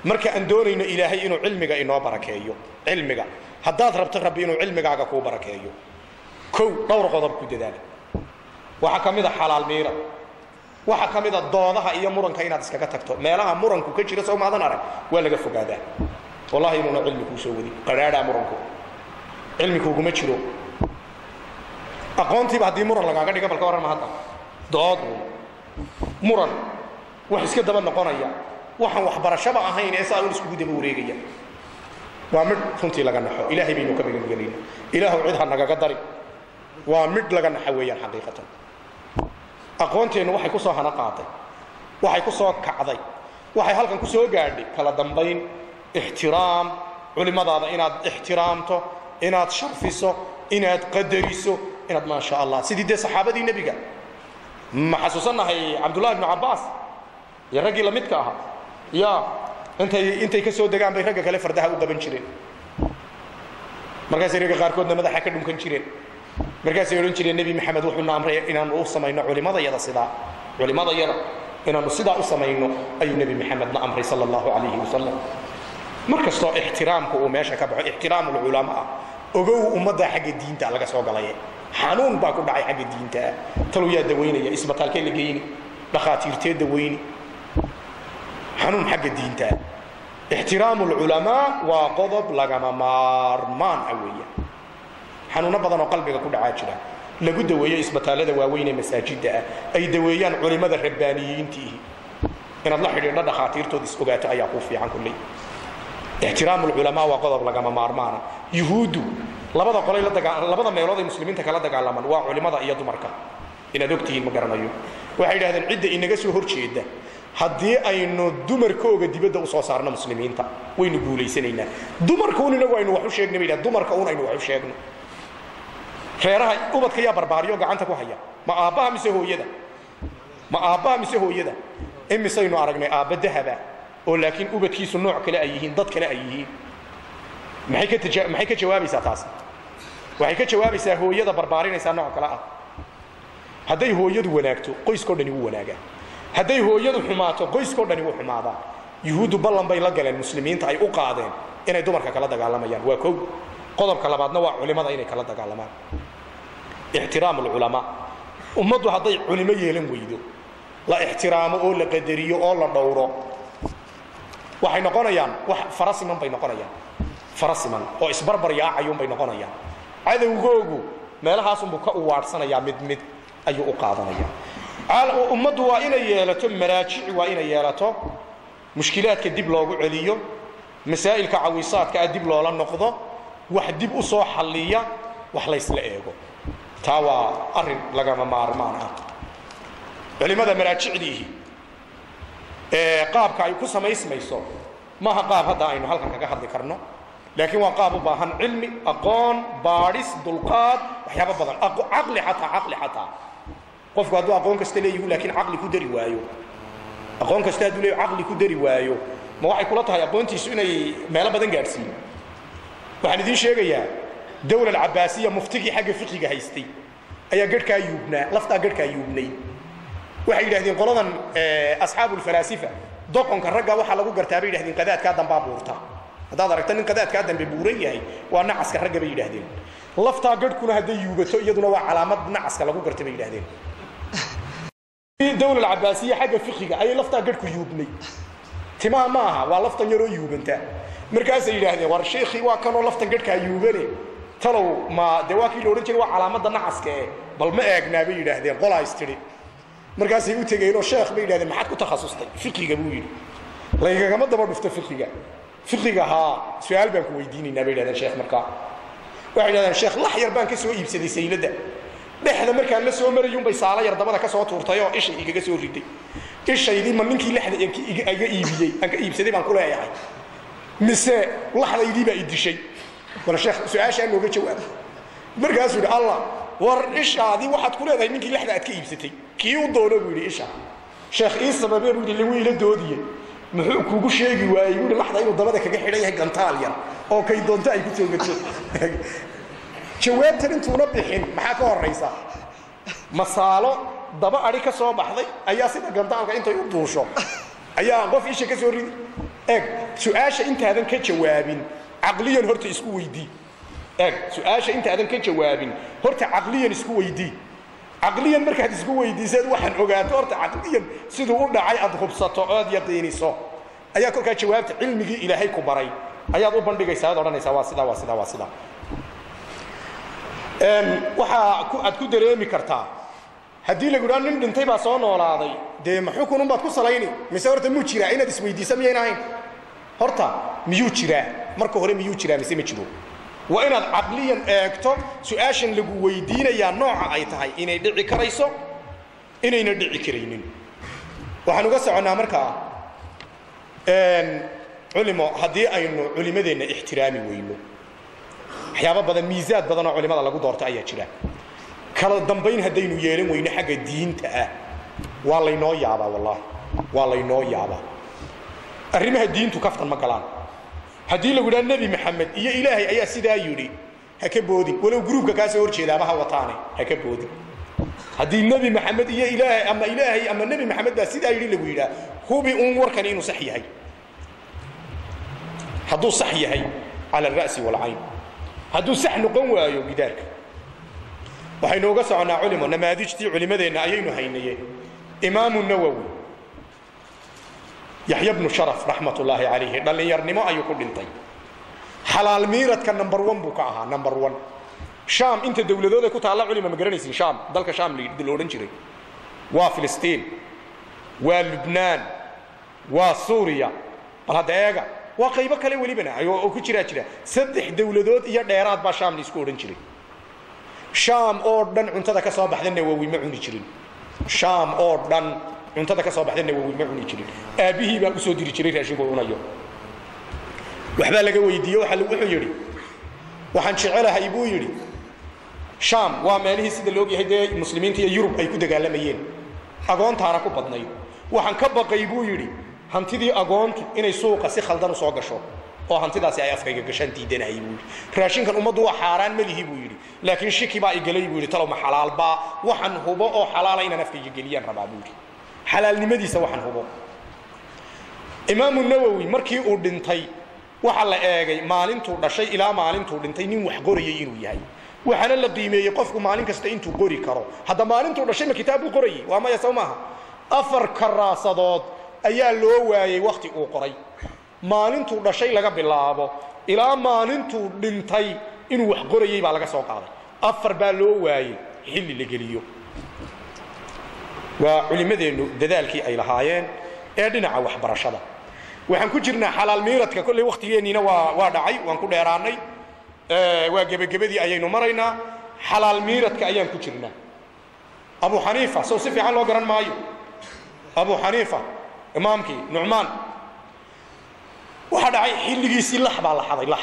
marka aan doonayno ilaahay inuu cilmiga inoo barakeeyo cilmiga haddaad rabto rabbi inuu cilmigaaga kuu barakeeyo kow dhowr qodob ku dadaala waxaa ka mid a xalaal miira waxaa ka mid a doodaha iyo muranka inaad iskaga tagto meelaha muranku ka jira soo maadan arag waa laga fogaadaa wallahi inuuna cilmi kuu soo wadin qadhaadhaa muranku cilmi kuuguma jiro aqoontiiba haddii muran lagaaga dhiga balka warrama hadda dood muran wax iska daba noqonaya waxaan waxbarashaba ahayn ee saa un iskugu daba wareegaya waa midh runtii laga naxo ilaahay baynu ka magangelayna ilaahu cid ha nagaga dari waa midh laga naxa weeyaan xaqiiqatan aqoonteennu waxay ku soo hana qaatay waxay ku soo kacday waxay halkan ku soo gaadhay kala dambayn ixtiraam culimmadaada inaad ixtiraamto inaad sharfiso inaad qadariso inaad maa sha allah sidii dee saxaabadii nebiga ma xasuusannahay cabdullahi ibnu cabbaas iyo raggii lamidka ahaa ya intay intay ka soo degaan bay ragga kale fardaha u qaban jireen markaasay ragga qaarkoodna madaxa ka dhunkan jireen markaasay odhan jireen nebi maxamed wuxuuna amray inaanu u samayno culimadayada sidaa culimadayada inaanu sidaa u samayno ayuu nebi maxamedna amray sala allahu calayhi wasalam mar kastoo ixtiraamku uu meesha ka baxo ixtiraamu lculamaa ogow ummaddaa xagga diinta laga soo galaye xanuun baa ku dhacay xagga diintaa talu yaa dawaynaya isbitaalkee la geyni dhakhaatiirtee dawayni xanuun xagga diintaa ixtiraamu lculamaa waa qodob lagama maarmaan ah weeya xanuuno badan oo qalbiga ku dhacaa jira lagu daweeyo isbitaallada waaweyn ee masaajidda ah ay daweeyaan culimmada rabbaaniyiintiihi inaad la xidhiidho dhakhaatiirtood is ogaato ayaa kuu fiican kulley ixtiraamu lculamaa waa qodob lagama maarmaana yuhuuddu labada qolay la dagaa labada meelood ay muslimiinta kala dagaalamaan waa culimada iyo dumarka inaad ogtihiin ma garanayo waxay yidhahdeen cidda inaga soo hor jeeda haddii aynu dumarkooga dibadda usoo saarno muslimiinta waynu guulaysanaynaa dumarka un inagu aynu wax u sheegna bay yidhahdeen dumarka un aynu wax u sheegno reeraha ubadka yaa barbaariyo gacanta ku haya ma aabbaha mise hooyada ma aabbaha mise hooyada imisaynu aragnay aabba dahaba oo laakiin ubadkiisu nooc kale ay yihiin dad kale ay yihiin maxay ka taja maxay ka jawaabaysaa taasi waxay ka jawaabaysaa hooyada barbaarinaysaa nooc kale ah hadday hooyadu wanaagto qoyskao dhani wuu wanaagaa hadday hooyadu xumaato qoyskao dhani wuu xumaadaa yuhuuddu ballan bay la galeen muslimiinta ay u qaadeen inay dumarka kala dagaalamayaan waa kow qodobka labaadna waa culimada inay kala dagaalamaan ixtiraamu lculamaa ummaddu hadday culimo yeelan weydo la ixtiraamo oo la qadariyo oo la dhowro waxay noqonayaan wax farasiman bay noqonayaan farasiman oo isbarbar yaacayuunbay noqonayaan cadowgoogu meelahaasunbuu ka uwaadhsanayaa mid mid ayuu u qaadanaya ummaddu waa inay yeelato maraajici waa inay yeelato mushkilaadka dib loogu celiyo masaa'ilka cawisaadka ah dib loola noqdo wax dib u soo xalliya wax laysla eego taa waa arrin lagama maarmaan ah culimmada maraajicdiihi ee qaabka ay ku samaysmayso maaha qaab hadda aynu halkan kaga hadli karno laakiin waa qaab u baahan cilmi aqoon baadhis dulqaad waxyaaba badan caqli xataa caqli xataa qofku hadduu aqoon kasta leeyihu laakiin caqli ku dari waayo aqoon kasta hadduu leeyahu caqli ku dari waayo ma waxay kula tahay aqoontiisu inay meelo badan gaadhsiiyo waxaan idiin sheegayaa dawla alcabaasiya muftigii xagga fiqiga haystay ayaa garhkaa yuubnaa laftaa garhkaa yuubnay waxay yidhahdeen qoladan asxaabu lfalaasifa doqonka ragga waxaa lagu gartaa bay yidhahdeen qadaadkaa dambaa buurta haddaad aragta nin qadaadkaa dambe buuran yahay waa nacaska ragga bay yidhahdeen laftaa garhkuna hadday yuubato iyaduna waa calaamad nacaska lagu garta bay yidhahdeen dawla alcabaasiya xagga fiqiga ayay laftaa garhku yuubnay timaha ma aha waa laftan yaroo yuubanta markaasay yidhaahdeen war sheekhii waa kanoo laftan garhkaa yuubane talow ma dee waa kii la odhan jiray waa calaamadda nacaska eh bal ma eegnaa bay yidhaahdeen qolaa istidhi markaasay u tegeenoo sheekh bay yidhahdeen maxaad ku takhasustay fiqiga buu yidhi laygagama daba dhufto fiqiga fiqiga haa su-aal baan ku weydiinaynaa bay yidhahdeen sheekh markaa waxay yidhahdeen sheekh lax yar baan ka soo iibsaday sayladda dhexda markaan la soo marayuunbay saala yar dabada ka soo tuurtay oo ishay igaga soo riday ishaydii ma ninkii lexda iga iibiyey aan ka iibsaday baan ku leeyahay mise laxdaydii baa i dishay bal sheekh su-aashaa nooga jawaab markaasuu yidhi allah war ishaadii waxaad ku leedahay ninkii lexda aad ka iibsatay kii u doono buu yidhi isha sheekh ii sababee buu yidhi lagu ila doodiye muxuu kugu sheegi waayey buu yidhi laxda inuu dabada kaga xidhan yahay gantaal yar oo kay doonto ay ku soo gato jawaabtan intuuna bixin maxaa ka horaysa masaalo daba adhi ka soo baxday ayaa sida gantaalka intay u duusho ayaa qof isha ka soo ridi eeg su-aasha intaadan ka jawaabin caqliyan horta isku weydii eeg su-aasha intaadan ka jawaabin horta caqliyan isku weydii caqliyan markaad isku weydiisaad waxaan ogaato horta caqliyan siduu u dhacay aad hubsato ood yaqiiniso ayaa kolkaa jawaabta cilmigii ilaahay ku baray ayaad u bandhigaysaa ad odhanaysaa waa sidaa waa sidaa waa sidaa waxaa ku aad ku dareemi kartaa haddii lagu idhaha nin dhintay baa soo noolaaday dee ma xukunun baad ku salayni mise horta muu jiraa inaad isweydiisa miyayn ahayn horta miyuu jiraa marka hore miyuu jiraa mise ma jiro waa inaad caqliyan eegto su-aashan lagu weydiinayaa nooca ay tahay inay dhici karayso inayna dhici karaynin waxaan uga soconnaa markaa culimo haddii aynu culimadeenna ixtiraami weyno waxyaabo badan miisaad badan oo culimada lagu doorto ayaa jira kala dambayn haddaynu yeelan weyno xagga diinta ah waa laynoo yaabaa wallaahi waa laynoo yaabaa arrimaha diintu kaftan ma galaan haddii lagu idhaha nebi maxamed iyo ilaahay ayaa sidaa yidhi ha ka boodin walow gruubka kaa soo horjeedaaba ha wataane ha ka boodin haddii nebi maxamed iyo ilaahay ama ilaahay ama nebi maxamed baa sidaa yidhi lagu yidhaha hubi uun warkani inuu sax yahay hadduu sax yahay cala alra'si waalcayn hadduu sax noqon waayo gidaarka waxaynu uga soconnaa culimo namaadijtii culimmadeenna ayaynu haynaye imaamu nawowi yaxya bnu sharaf raxmat ullaahi calayhi dhallinyarnimo ayuu ku dhintay xalaal miiradka number one buu ka ahaa number one shaam inta dowladood ay ku taalla culima ma garanaysin shaam dalka shaam la odhan jiray waa filistiin waa lubnaan waa suuriya bal hadda eega waa qaybo kale welibana oo ku jiraa jira saddex dowladood iyo dheeraad baa shaam la isku odhan jiray shaam oo dhan cuntada ka soo baxda nawowi ma cuni jirin shaam oo dhan cuntada ka soo baxda nawowi ma cuni jirin aabbihii baa usoo diri jiray raashinku cunayo waxbaa laga weydiiye wuxuu yidhi waxaan jecelahay buu yidhi shaam waa meelihii sida laogyahay dee muslimiinta iyo yurub ay ku dagaalamayeen agoontaana ku badnayd waxaan ka baqay buu yidhi hantidii agoontu inay suuqa si khaldan u soo gasho oo hantidaasi ay afkayga gashaan diidanahay buu yidhi raashinkan ummaddu waa xaaraan malihi buu yidhi laakiin shiki baa igalay buu yidhi talow ma xalaalbaa waxaan hubo oo xalaala inaan afkayga geliyaan rabaa buu yidhi xalaalnimadiisa waxaan hubo imaamu nawowi markii uu dhintay waxaa la eegay maalintuu dhashay ilaa maalintuu dhintay nin wax qorayay inuu yahay waxaana la qiimeeyey qofku maalin kasta intuu qori karo hadda maalintuu dhashay ma kitaab buu qorayay waa maya sow maaha afar karaasadood ayaa loo waayey wakhti uu qoray maalintuu dhashay laga bilaabo ilaa maalintuu dhintay inuu wax qorayey baa laga soo qaaday afar baa loo waayey xilli la geliyo waa culimmadeennu dadaalkii ay lahaayeen ee dhinaca waxbarashada waxaan ku jirnaa xalaal miiradka kolley wakhtigeenniina waa waa dhacay waan ku dheeraannay waa gebagabadii ayaynu maraynaa xalaal miiradka ayaan ku jirnaa abu xaniifa sow si fiican loo garan maayo abu xaniifa imaamkii nucmaan waxaa dhacay xilligiisii lax baa la xaday lax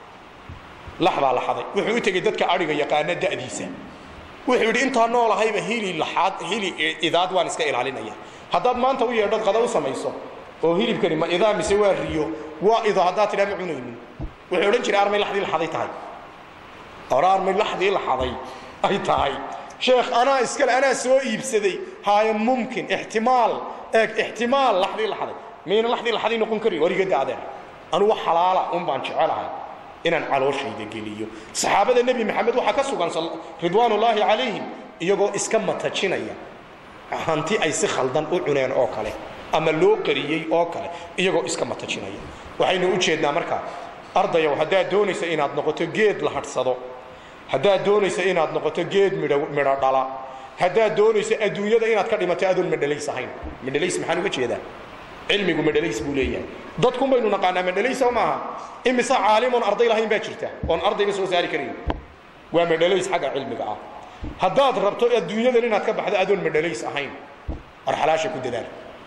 lax baa la xaday wuxuu u tegey dadka adhiga yaqaana da'diisa wuxuu yidhi intaa noolahayba hili laxaad hili idaad waan iska ilaalinaya haddaad maanta u yeedhood qada u samayso oo hilibkani ma idaa mise waa riyo waa ido haddaad tidhaa ma cunaynin wuxuu odhan jiray armay laxdii laxaday tahay ora armay laxdii laxaday ay tahay sheekh anaa iskale anaa soo iibsaday haaye mumkin ixtimaal eeg ixtimaal laxdii laxaday mayna laxdii laxaday noqon karin war iga daadeer anugu xalaala un baan jecelahay inaan calooshayda geliyo saxaabada nebi maxamed waxaa ka sugan ridwaanullaahi calayhim iyagoo iska matajinaya hanti ay si khaldan u cuneen oo kale ama loo qariyey oo kale iyagoo iska matajinaya waxaynu u jeednaa markaa ardayow haddaad doonayso inaad noqoto geed la hadhsado haddaad doonayso inaad noqoto geed midho midho dhala haddaad doonayso adduunyada inaad ka dhimato adoon madhalays ahayn madhalays maxaan uga jeedaa cilmigu madhalays buu leeyahay dadkun baynu naqaanaa madhalays oo maaha imise caalimoon arday lahayn baa jirta oon ardayba soo saari karayn waa madhalays xagga cilmiga ah haddaad rabto adduunyadan inaad ka baxdo adoon madhalays ahayn war xalaasha ku dadaal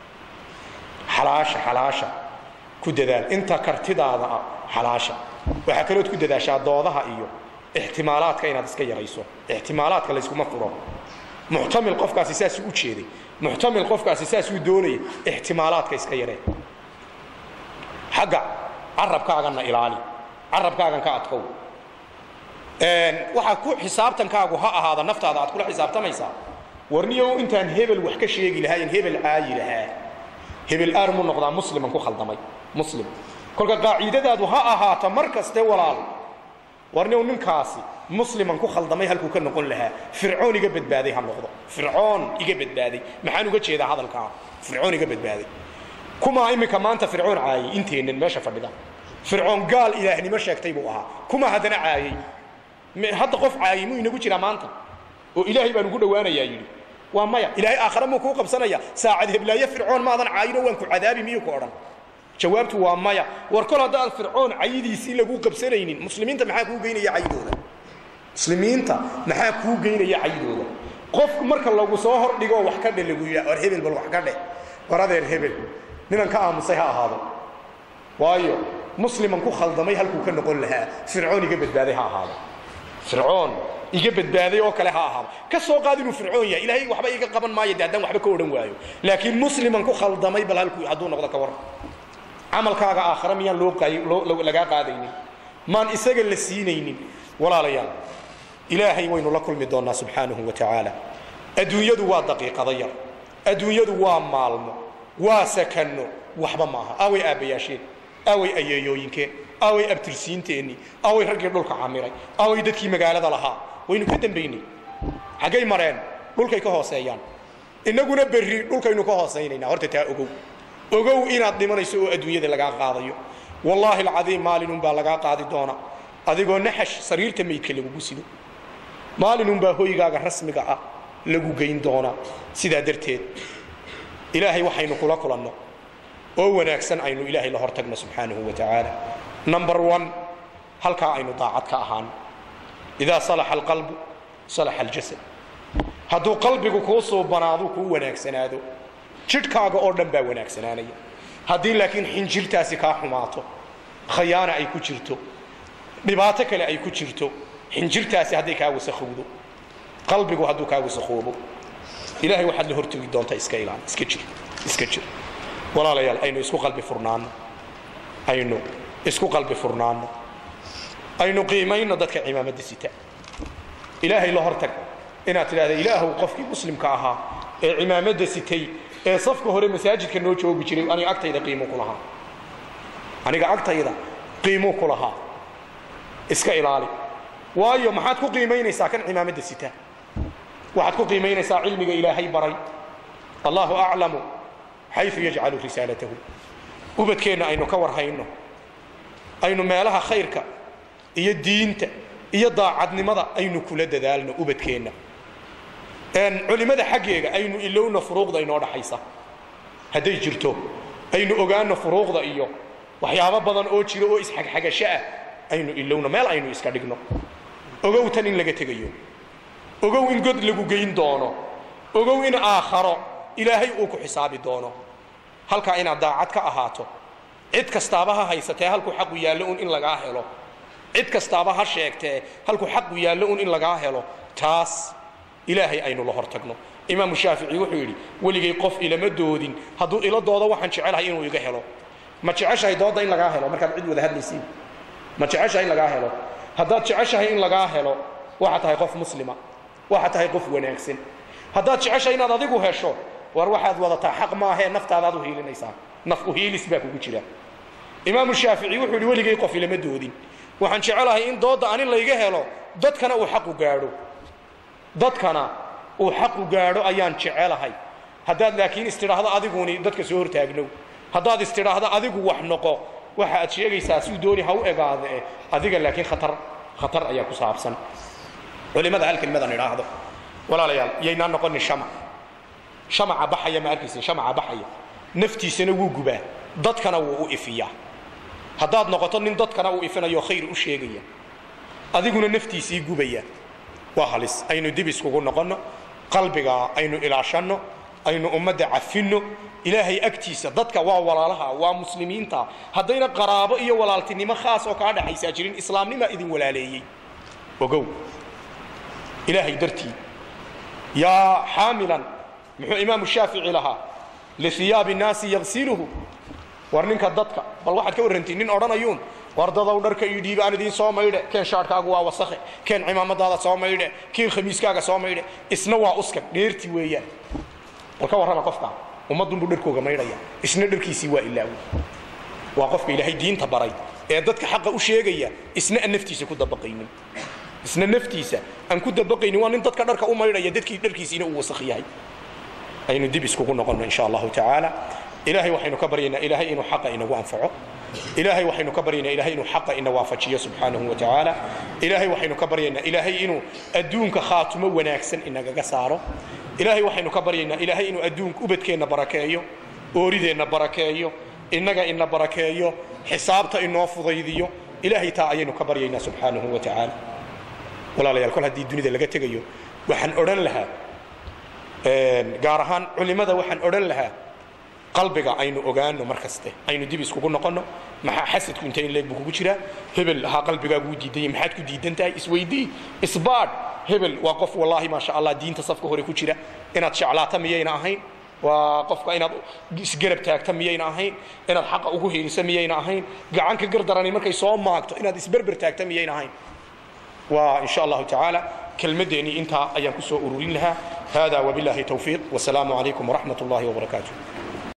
xalaasha xalaasha ku dadaal inta kartidaada ah xalaasha waxaa kalood ku dadaashaa doodaha iyo ixtimaalaadka inaad iska yarayso ixtimaalaadka layskuma furo muxtamil qofkaasi saasuu u jeeday muxtamil qofkaasi saasuu doonaya ixtimaalaadka iska yaree xagga carabkaagana ilaali carabkaagan ka adkow waxaa ku xisaabtankaagu ha ahaada naftaada aad kula xisaabtamaysaa warniyow intaan hebel wax ka sheegi lahayn hebel caayi lahaa hebel aar muu noqdaa musliman ku khaldamay muslim kolka qaaciidadaadu ha ahaato mar kaste walaal warniw ninkaasi musliman ku khaldamay halkuu ka noqon lahaa fircoon iga badbaaday ha noqdo fircoon iga badbaaday maxaan uga jeedaa hadalkaa fircoon iga badbaaday kumaa iminka maanta fircoon caayay inteennan meesha fadhida fircoon gaal ilaahnimo sheegtay buu ahaa kuma haddana caayay hadda qof caayay muu inagu jiraa maanta oo ilaahay baan ugu dhowaanayaa yidhi waa maya ilaahay aakhare muu kuu qabsanaya saacad heblaaye fircoon maadan caayino waan ku cadaabi miyuu ku odhan jawaabtu waa maya war kol haddaan fircoon cayidiisii lagu qabsanaynin muslimiinta maxaa kuu geynaya cayidooda muslimiinta maxaa kuu geynaya cayidooda qofku marka lagu soo hordhigo wax ka dhe lagu yidhaa war hebel bal wax ka dhe war adeer hebel ninan ka aamusay ha ahaado waayo musliman ku khaldamay halkuu ka noqon lahaa fircoon iga badbaaday ha ahaado fircoon iga badbaaday oo kale ha ahaado ka soo qaad inuu fircoon yahay ilaahay waxba iga qaban maayo de haddaan waxba ka odhan waayo laakiin musliman ku khaldamay bal halkuu hadduu noqdo ka warran camalkaaga aakhare miyaan loo lagaa qaadaynin maan isaga la siinaynin walaalayaal ilaahay waynu la kulmi doonnaa subxaanahu wa tacaala adduunyadu waa daqiiqado yar adduunyadu waa maalmo waa sakanno waxba maaha aaway aabbayaasheen aaway ayeeyooyinkeen aaway abtirsiinteennii aaway raggii dhulka camiray aaway dadkii magaalada lahaa waynu ka dambaynay xaggay mareen dhulkay ka hooseeyaan innaguna berri dhulkaynu ka hoosaynayna horta taa ogow ogow inaad dhimanayso oo adduunyada lagaa qaadayo wallaahi alcadiim maalinunbaa lagaa qaadi doona adigoo naxash sariirta maydka lagugu sido maalinunbaa hoygaaga rasmiga ah lagu geyn doonaa sidaa darteed ilaahay waxaynu kula kulanno oo wanaagsan aynu ilaahay la hortagno subxaanahu wa tacaala number one halkaa aynu daacad ka ahaan idaa salaxa alqalbu salaxa aljasad hadduu qalbigu kuu suubanaadu kuu wanaagsanaado jidhkaaga oo dhan baa wanaagsanaanaya haddii laakiin xinjirtaasi kaa xumaato khayaana ay ku jirto dhibaato kale ay ku jirto xinjirtaasi hadday kaa wasakhowdo qalbigu hadduu kaa wasakhoobo ilahay waxaad la hortegi doontaa iska ilaali iska jir iska jir walaalayaal aynu isku qalbi furnaanno aynu isku qalbi furnaanno aynu qiimayno dadka cimaamada sita ilaahay la hortag inaad tidhahda ilaahow qofkii muslimka ahaa ee cimaamada sitay ee safka hore masaajidka noo joogi jiray aniga agtayda qiimuu ku lahaa aniga agtayda qiimuu ku lahaa iska ilaali waayo maxaad ku qiimaynaysaa kan cimaamada sita waxaad ku qiimaynaysaa cilmiga ilaahay baray allahu aclamu xayu yajcalu risaalatahu ubadkeenna aynu ka warhayno aynu meelaha khayrka iyo diinta iyo daacadnimada aynu kula dadaalno ubadkeenna culimmada xaggeega aynu ilowno furuuqda inoo dhaxaysa hadday jirto aynu ogaano furuuqda iyo waxyaabo badan oo jiro oo isxagxagasho ah aynu ilowno meel aynu iska dhigno ogow tan in laga tegayo ogow in god lagu geyn doono ogow in aakharo ilaahay uu ku xisaabi doono halkaa inaad daacad ka ahaato cid kastaaba ha haysatee halkuu xaqu yaallo un in lagaa helo cid kastaaba ha sheegtee halkuu xaqu yaallo un in lagaa helo taas ilaahay aynu la hor tagno imaamu shaafici wuxuu yidhi weligay qof ilama doodin hadduu ila doodo waxaan jecelahay inuu iga helo ma jeceshahay doodda in lagaa helo markaad cid wada hadlaysiin ma jeceshahay in lagaa helo haddaad jeceshahay in lagaa helo waxaad tahay qof muslima waxaad tahay qof wanaagsan haddaad jeceshahay inaad adigu hesho war waxaad wadataa xaq maahee naftaadaad u hiilinaysaa naf u hiilis baa kugu jira imaamu shaafici wuxuu yidhi weligay qof ilama doodin waxaan jecelahay in doodda anin layga helo dadkana uu xaqu gaadho dadkana uu xaqu gaadho ayaan jecelahay haddaad laakiin istidhaahdo adiguni dadka soo hortaagnow haddaad istidhaahdo adigu wax noqo waxa aad sheegaysaa suu dooni ha u egaade adiga laakiin khatar khatar ayaa ku saabsan culimada hal kelmadan idhaahdo walaalayaal yaynaan noqonin shamac shamaca baxaya ma arkaysin shamaca baxaya naftiisana wuu gubaa dadkana wuu u ifiyaa haddaad noqoto nin dadkana uu ifinayo khayr u sheegaya adiguna naftiisii gubaya waa halis aynu dib iskugu noqonno qalbiga aynu ilaashanno aynu ummadda cafinno ilaahay agtiisa dadka waa walaalaha waa muslimiinta haddayna qaraabo iyo walaaltinimo khaas oo kaa dhaxaysaa jirin islaamnimaa idin walaaleeyey ogow ilaahay dartii yaa xaamilan muxuu imaamu shaafici lahaa lihiyaabi nnaasi yagsiluhu war ninka dadka bal waxaad ka warrantiin nin odhanayuun war dadow dharka ii dhiiba aan idiin soo maydhe keen shaadhkaagu waa wasakhe keen cimaamadaada soo maydhe keen khamiiskaaga soo maydhe isna waa uskag dheerti weeyaan bal ka warrama qofkaa ummaddunbuu dharkooga maydhaya isna dharkiisii waa ilaawi waa qofka ilaahay diinta baray ee dadka xaqa u sheegaya isna aan naftiisa ku dabaqaynin isna naftiisa aan ku dabaqaynin waa nin dadka dharka u maydhaya dadkii dharkiisiina uu wasakh yahay aynu dib iskugu noqonno insha allahu tacaala ilaahay waxaynu ka baryaynaa ilaahay inuu xaqa inagu anfaco ilaahay waxaynu ka baryaynaa ilaahay inuu xaqa ina waafajiyo subxaanahu wa tacaala ilaahay waxaynu ka baryaynaa ilaahay inuu adduunka khaatumo wanaagsan inagaga saaro ilaahay waxaynu ka baryaynaa ilaahay inuu adduunka ubadkeenna barakeeyo oorideenna barakeeyo innaga ina barakeeyo xisaabta inoo fudaydiyo ilaahay taa ayaynu ka baryaynaa subxaanahu wa tacaala walaalayaal kol haddii dunida laga tegayo waxaan odhan lahaa gaar ahaan culimmada waxaan odhan lahaa qalbiga aynu ogaano mar kaste aynu dib iskugu noqonno maxaa xasadku inta in leeg buu kugu jiraa hebel ahaa qalbigaaguu diidanya maxaad ku diidan tahay isweydii isbaadh hebel waa qof wallaahi maasha allah diinta safka hore ku jira inaad jeclaata miyayna ahayn waa qofka inaad isgarab taagta miyayna ahayn inaad xaqa ugu hiilisa miyayna ahayn gacanka gardarani markay soo maagto inaad isberber taagta miyayna ahayn waa in sha allahu tacaala kelmadeennii intaa ayaan ku soo ururin lahaa hada wabillahi towfiiq wasalaamu calaykum waraxmat ullahi wabarakaatuh